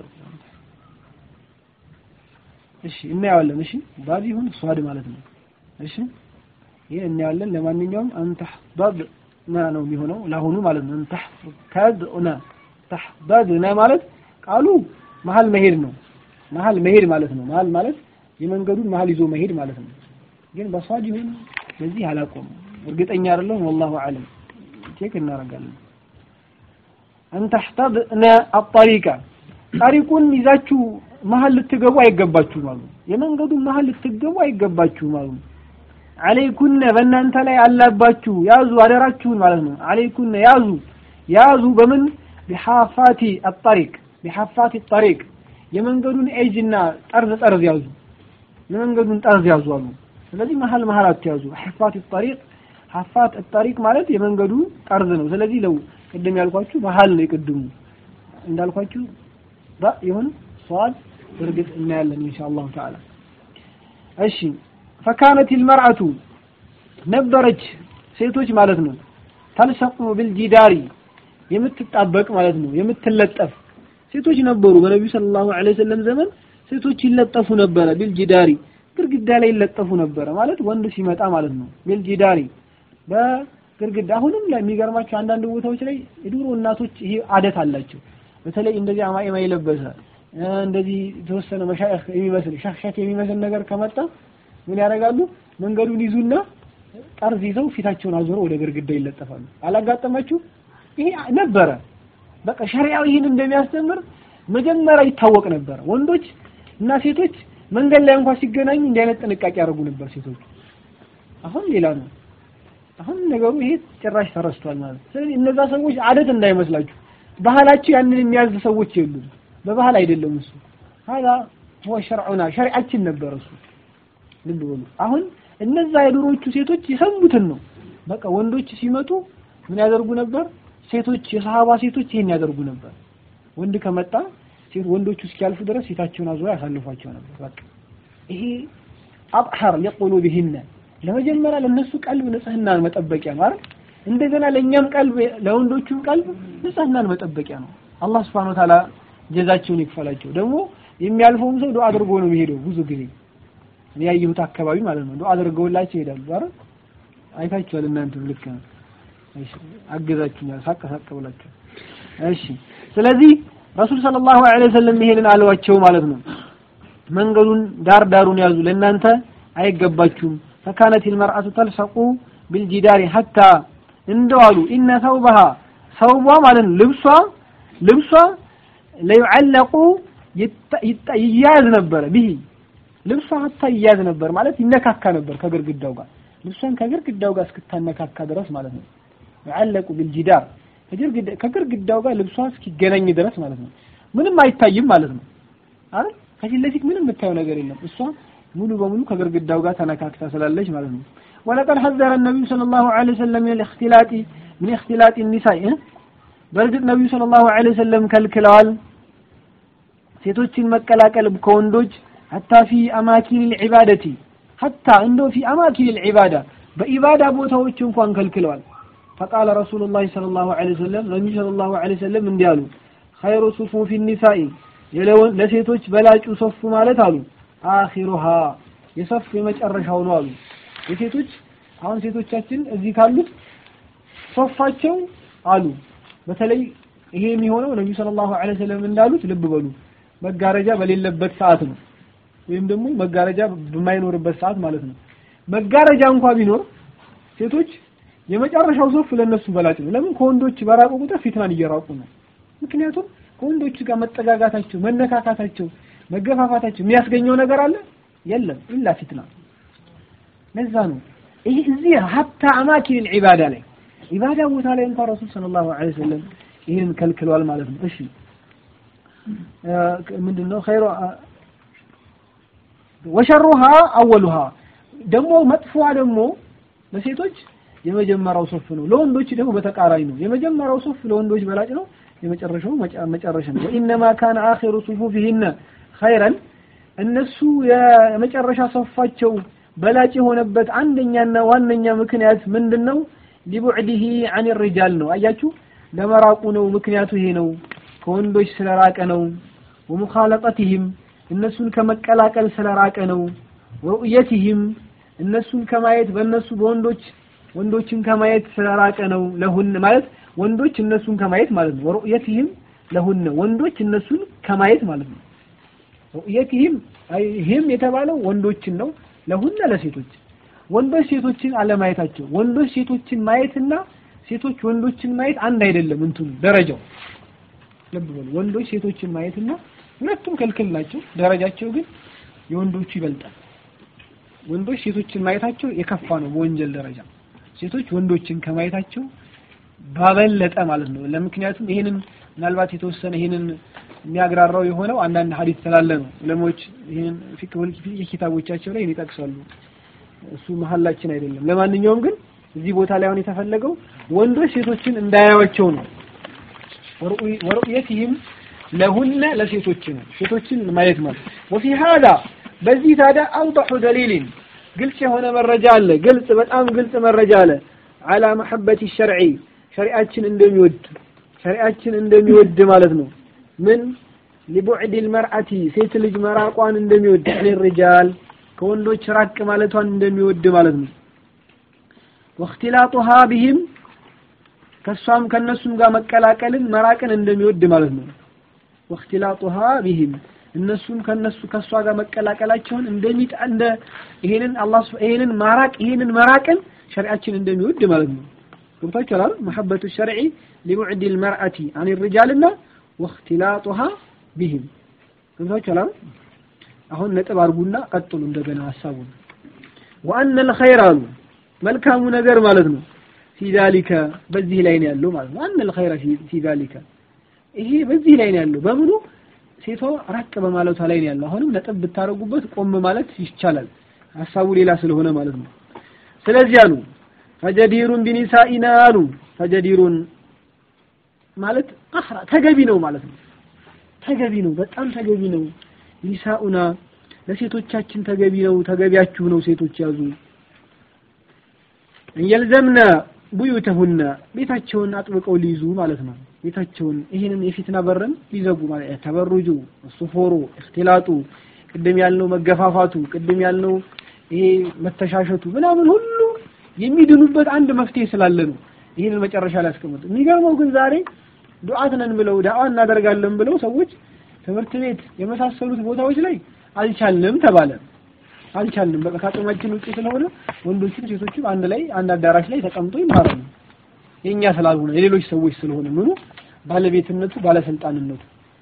እሺ እናየዋለን እሺ ዷዝ ይሁን ሷድ ማለት ነው እሺ ይሄ እናያለን ለማንኛውም አንተህበብ ና ነው የሚሆነው ለአሁኑ ማለት ነው አንተህበብና ተህበብና ማለት ቃሉ መሀል መሄድ ነው መሀል መሄድ ማለት ነው መሀል ማለት የመንገዱን መሀል ይዞ መሄድ ማለት ነው ግን በሷድ ይሁን በዚህ አላቆም እርግጠኛ አይደለሁም ወላሁ አለም ቼክ እናደርጋለን አንተህተብና አጠሪቃ ጠሪቁን ይዛችሁ መሀል ልትገቡ አይገባችሁም አሉ የመንገዱን መሀል ልትገቡ አይገባችሁም አሉ አለይኩነ በእናንተ ላይ አላባችሁ ያዙ አደራችሁን ማለት ነው አለይኩነ ያዙ ያዙ በምን ቢሐፋቲ አጠሪቅ ቢሐፋቲ ጠሪቅ የመንገዱን ኤጅና ጠርዝ ጠርዝ ያዙ የመንገዱን ጠርዝ ያዙ አሉ ስለዚህ መሀል መሀል አትያዙ ሐፋት ጠሪቅ ሐፋት ጠሪቅ ማለት የመንገዱ ጠርዝ ነው ስለዚህ ለው ቅድም ያልኳችሁ መሀል ነው የቅድሙ እንዳልኳችሁ ባ ይሁን ሷድ እርግጥ እናያለን ኢንሻአላሁ ተዓላ እሺ ፈካነት ልመርአቱ ነበረች ሴቶች ማለት ነው ተልሰቁ ብልጂዳሪ የምትጣበቅ ማለት ነው የምትለጠፍ ሴቶች ነበሩ በነቢዩ ሰለላሁ ዐለይሂ ወሰለም ዘመን ሴቶች ይለጠፉ ነበረ ቢልጂዳሪ ግድግዳ ላይ ይለጠፉ ነበረ ማለት ወንድ ሲመጣ ማለት ነው ቢልጂዳሪ በግድግዳ አሁንም ላይ የሚገርማቸው አንዳንድ ቦታዎች ላይ የድሮ እናቶች ይሄ አደት አላቸው በተለይ እንደዚህ አማኢማ የለበሰ እ፣ እንደዚህ የተወሰነ መሻይኽ የሚመስል ሻክሻክ የሚመስል ነገር ከመጣ ምን ያደርጋሉ መንገዱን ይዙና ጠርዝ ይዘው ፊታቸውን አዞረው ወደ ግድግዳ ይለጠፋሉ አላጋጠማችሁ ይሄ ነበረ በቃ ሸሪዓው ይህን እንደሚያስተምር መጀመሪያ ይታወቅ ነበር ወንዶች እና ሴቶች መንገድ ላይ እንኳን ሲገናኙ እንዲህ አይነት ጥንቃቄ ያደርጉ ነበር ሴቶች አሁን ሌላ ነው አሁን ነገሩ ይሄ ጭራሽ ተረስቷል ማለት ነው። ስለዚህ እነዛ ሰዎች አደት እንዳይመስላችሁ ባህላቸው ያንን የሚያዝ ሰዎች የሉም በባህል አይደለም እሱ ሀዛ هو شرعنا ሸሪዓችን ነበር እሱ ልብ በሉ አሁን እነዛ የድሮቹ ሴቶች የሰሙትን ነው በቃ ወንዶች ሲመጡ ምን ያደርጉ ነበር ሴቶች የሰሃባ ሴቶች ይሄን ያደርጉ ነበር ወንድ ከመጣ ሴት ወንዶቹ እስኪያልፉ ድረስ ሴታቸውን አዙራ ያሳልፏቸው ነበር በቃ ይሄ አጥሐር ለቁሉብህነ ለመጀመሪያ ለነሱ ቀልብ ንጽህናን መጠበቂያ ማለት እንደገና ለእኛም ቀልብ ለወንዶቹም ቀልብ ንጽህናን መጠበቂያ ነው አላህ Subhanahu Wa Ta'ala ጀዛቸውን ይክፈላቸው ደግሞ የሚያልፈውም ሰው ዱዓ አድርጎ ነው የሚሄደው ብዙ ጊዜ እኔ ያየሁት አካባቢ ማለት ነው ዱዓ አድርገውላቸው ይሄዳሉ አይደል አይታችኋል እናንተም ልክ ነው እሺ አገዛችሁኛል ሳቅ ሳቅ ብላችሁ እሺ ስለዚህ ረሱል ሰለላሁ ዐለይሂ ወሰለም ይሄንን አለዋቸው ማለት ነው መንገዱን ዳር ዳሩን ያዙ ለእናንተ አይገባችሁም ፈካነት المرأة تلصق بالجدار حتى እንደዋሉ ኢነ ሰውበሃ ሰውቧ ማለት ነው ልብሷ ልብሷ ለይዓለቁ ይያዝ ነበረ ቢሂ ልብሷ ሀታ ይያዝ ነበር ማለት ይነካካ ነበር ከግርግዳው ጋር ልብሷን ከግርግዳው ጋር እስክታነካካ ድረስ ማለት ነው ይዓለቁ ቢልጂዳር ከግርግዳው ጋር ልብሷ እስኪገናኝ ድረስ ማለት ነው ምንም አይታይም ማለት ነው አይደል ከፊት ለፊት ምንም የምታየው ነገር የለም እሷ ሙሉ በሙሉ ከግርግዳው ጋር ተነካክታ ስላለች ማለት ነው ولقد حذر النبي صلى الله عليه وسلم من الاختلاط من اختلاط النساء በእርግጥ ነብዩ ሰለላሁ ዐለይሂ ወሰለም ከልክለዋል ሴቶችን መቀላቀል ከወንዶች ሐታ ፊ አማኪን العبادة ሐታ እንደው ፊ አማኪን العبادة በኢባዳ ቦታዎች እንኳን ከልክለዋል فقال رسول الله صلى الله عليه وسلم ነብዩ صلى الله عليه وسلم እንዲህ አሉ خير صفوف النساء ለሴቶች በላጩ ሶፍ ማለት አሉ አኺሩሃ የሰፍ የመጨረሻው ነው አሉ የሴቶች አሁን ሴቶቻችን እዚህ ካሉት ሶፋቸው አሉ በተለይ ይሄ የሚሆነው ነብዩ ሰለላሁ ዐለይሂ ወሰለም እንዳሉት ልብ በሉ መጋረጃ በሌለበት ሰዓት ነው ወይም ደግሞ መጋረጃ በማይኖርበት ሰዓት ማለት ነው መጋረጃ እንኳ ቢኖር ሴቶች የመጨረሻው ሶፍ ለነሱ በላጭ ነው ለምን ከወንዶች በራቁ ቁጥር ፊትናን እየራቁ ነው ምክንያቱም ከወንዶች ጋር መጠጋጋታቸው መነካካታቸው መገፋፋታቸው የሚያስገኘው ነገር አለ የለም ኢላ ፊትና ለዛ ነው ይሄ እዚህ ሀታ አማኪን العباده ላይ ኢባዳ ቦታ ላይ እንኳን ረሱል ሰለላሁ ዐለይሂ ወሰለም ይሄንን ከልክለዋል ማለት ነው እሺ ምንድነው ኸይሩ ወሸሩሃ አወሉሃ ደግሞ መጥፎዋ ደግሞ ለሴቶች የመጀመሪያው ሶፍ ነው ለወንዶች ደግሞ በተቃራኒ ነው የመጀመሪያው ሶፍ ለወንዶች በላጭ ነው የመጨረሻው መጨረሻ ነው ወኢነማ ካነ አኺሩ ሱፉፊሂነ ኸይረን እነሱ የመጨረሻ ሶፋቸው በላጭ የሆነበት አንደኛና ዋነኛ ምክንያት ምንድነው ሊቡዕዲሂ አን ሪጃል ነው አያችሁ ለመራቁ ነው ምክንያቱ ይሄ ነው ከወንዶች ስለራቀ ነው ወሙኻለጠትህም እነሱን ከመቀላቀል ስለራቀ ነው ወሩእየትህም እነሱን ከማየት በእነሱ በወንዶች ወንዶችን ከማየት ስለራቀ ነው ለሁን ማለት ወንዶች እነሱን ከማየት ማለት ነው ወሩእየትህም ለሁነ ወንዶች እነሱን ከማየት ማለት ነው ሩእየትህም ይህም የተባለው ወንዶችን ነው ለሁነ ለሴቶች ወንዶች ሴቶችን አለማየታቸው ወንዶች ሴቶችን ማየትና ሴቶች ወንዶችን ማየት አንድ አይደለም እንትኑ ደረጃው ልብ በሉ ወንዶች ሴቶችን ማየትና ሁለቱም ክልክል ናቸው ደረጃቸው ግን የወንዶቹ ይበልጣል ወንዶች ሴቶችን ማየታቸው የከፋ ነው በወንጀል ደረጃ ሴቶች ወንዶችን ከማየታቸው ባበለጠ ማለት ነው ለምክንያቱም ይሄንን ምናልባት የተወሰነ ይሄንን የሚያግራራው የሆነው አንዳንድ ሀዲስ ስላለ ነው ዑለሞች ይሄን ፊቅህ ኪታቦቻቸው ላይ ይጠቅሳሉ እሱ መሀላችን አይደለም ለማንኛውም ግን እዚህ ቦታ ላይ አሁን የተፈለገው ወንዶች ሴቶችን እንዳያዩዋቸው ነው ወሩእየትህም ለሁነ ለሴቶች ነው ሴቶችን ማየት ማለት ወፊ ሀዳ በዚህ ታዲያ አውضح ደሊልን ግልጽ የሆነ መረጃ አለ ግልጽ በጣም ግልጽ መረጃ አለ على محبة الشرع ሸሪዓችን እንደሚወድ ሸሪዓችን እንደሚወድ ማለት ነው ምን لبعد المرأة ሴት ልጅ መራቋን እንደሚወድ الرجال ከወንዶች ራቅ ማለቷን እንደሚወድ ማለት ነው። ወእክትላጡሃ ቢህም ከሷም ከነሱም ጋር መቀላቀልን መራቅን እንደሚወድ ማለት ነው። ወእክትላጡሃ ቢህም እነሱም ከነሱ ከሷ ጋር መቀላቀላቸውን እንደሚጣ እንደ ይሄንን አላህ ይሄንን ማራቅ ይሄንን መራቅን ሸሪዓችን እንደሚወድ ማለት ነው። ገብታችኋል አይደል? መሐበቱ ሸርዒ ሊቡዕድ ልመርአቲ አን ሪጃልና ወእክትላጡሃ ቢህም ገብታችኋል አይደል? አሁን ነጥብ አድርጉና ቀጥሉ እንደገና ሀሳቡን ወአነ ልኸይር አሉ መልካሙ ነገር ማለት ነው ፊ ዛሊከ በዚህ ላይ ነው ያለው ማለት ነው። አነ ልኸይረ ፊ ዛሊከ ይሄ በዚህ ላይ ነው ያለው በምኑ ሴቷ ራቅ በማለቷ ላይ ነው ያለው። አሁንም ነጥብ ብታረጉበት ቆም ማለት ይቻላል። ሀሳቡ ሌላ ስለሆነ ማለት ነው። ስለዚህ አሉ ፈጀዲሩን ቢኒሳኢና አሉ ፈጀዲሩን ማለት አህራ ተገቢ ነው ማለት ነው። ተገቢ ነው፣ በጣም ተገቢ ነው። ኒሳኡና ለሴቶቻችን ተገቢ ነው፣ ተገቢያችሁ ነው። ሴቶች ያዙ እየልዘምነ ቡዩተሁነ ቤታቸውን አጥብቀው ሊይዙ ማለት ነው። ቤታቸውን ይህንን የፊትና በርን ሊዘጉ ማለት ተበሩጁ፣ ሱፎሩ፣ እክትላጡ፣ ቅድም ያልነው መገፋፋቱ፣ ቅድም ያልነው ይሄ መተሻሸቱ ምናምን ሁሉ የሚድኑበት አንድ መፍትሄ ስላለ ነው። ይህንን መጨረሻ ላይ ያስቀምጡ። የሚገርመው ግን ዛሬ ዱዓት ነን ብለው ዳዋ እናደርጋለን ብለው ሰዎች ትምህርት ቤት የመሳሰሉት ቦታዎች ላይ አልቻልንም ተባለ። አልቻልንም በቃ ከአቅማችን ውጭ ስለሆነ ወንዶችም ሴቶችም አንድ ላይ አንድ አዳራሽ ላይ ተቀምጦ ይማራሉ። የኛ ስላልሆነ የሌሎች ሰዎች ስለሆነ ምኑ ባለቤትነቱ ባለስልጣንነቱ።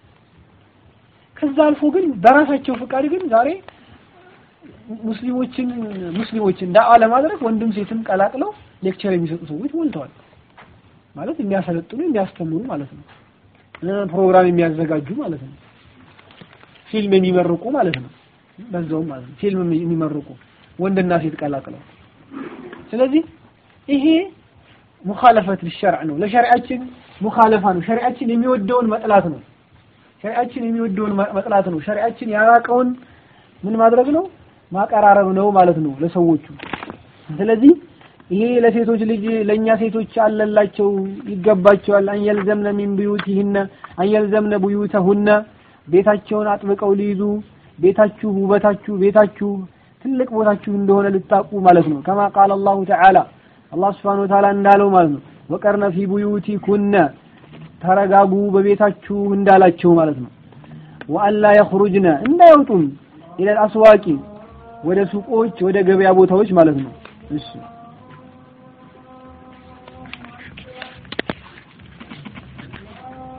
ከዛ አልፎ ግን በራሳቸው ፍቃድ ግን ዛሬ ሙስሊሞችን ሙስሊሞችን ዳዋ ለማድረግ ወንድም ሴትም ቀላቅለው ሌክቸር የሚሰጡ ሰዎች ሞልተዋል። ማለት የሚያሰለጥኑ የሚያስተምሩ ማለት ነው። ፕሮግራም የሚያዘጋጁ ማለት ነው። ፊልም የሚመርቁ ማለት ነው። በዛውም ማለት ነው ፊልም የሚመርቁ ወንድና ሴት ቀላቅለው። ስለዚህ ይሄ ሙኻለፈት ሊሸርዕ ነው። ለሸሪዓችን ሙኻለፋ ነው። ሸሪዓችን የሚወደውን መጥላት ነው። ሸሪዓችን የሚወደውን መጥላት ነው። ሸሪዓችን ያራቀውን ምን ማድረግ ነው? ማቀራረብ ነው ማለት ነው ለሰዎቹ። ስለዚህ ይሄ ለሴቶች ልጅ ለኛ ሴቶች አለላቸው ይገባቸዋል። አንየልዘምነ ሚን ቡዩቲሂነ አንየልዘምነ ቡዩተሁነ ቤታቸውን አጥብቀው ሊይዙ ቤታችሁ ውበታችሁ ቤታችሁ ትልቅ ቦታችሁ እንደሆነ ልታቁ ማለት ነው። ከማ ቃለ አላሁ ተዓላ አላህ ስብሓነሁ ወተዓላ እንዳለው ማለት ነው። ወቀርነ ፊ ቡዩቲኩነ ተረጋጉ በቤታችሁ እንዳላቸው ማለት ነው። ወአላ የኽሩጅነ እንዳይወጡም ኢለል አስዋቂ ወደ ሱቆች ወደ ገበያ ቦታዎች ማለት ነው። እሺ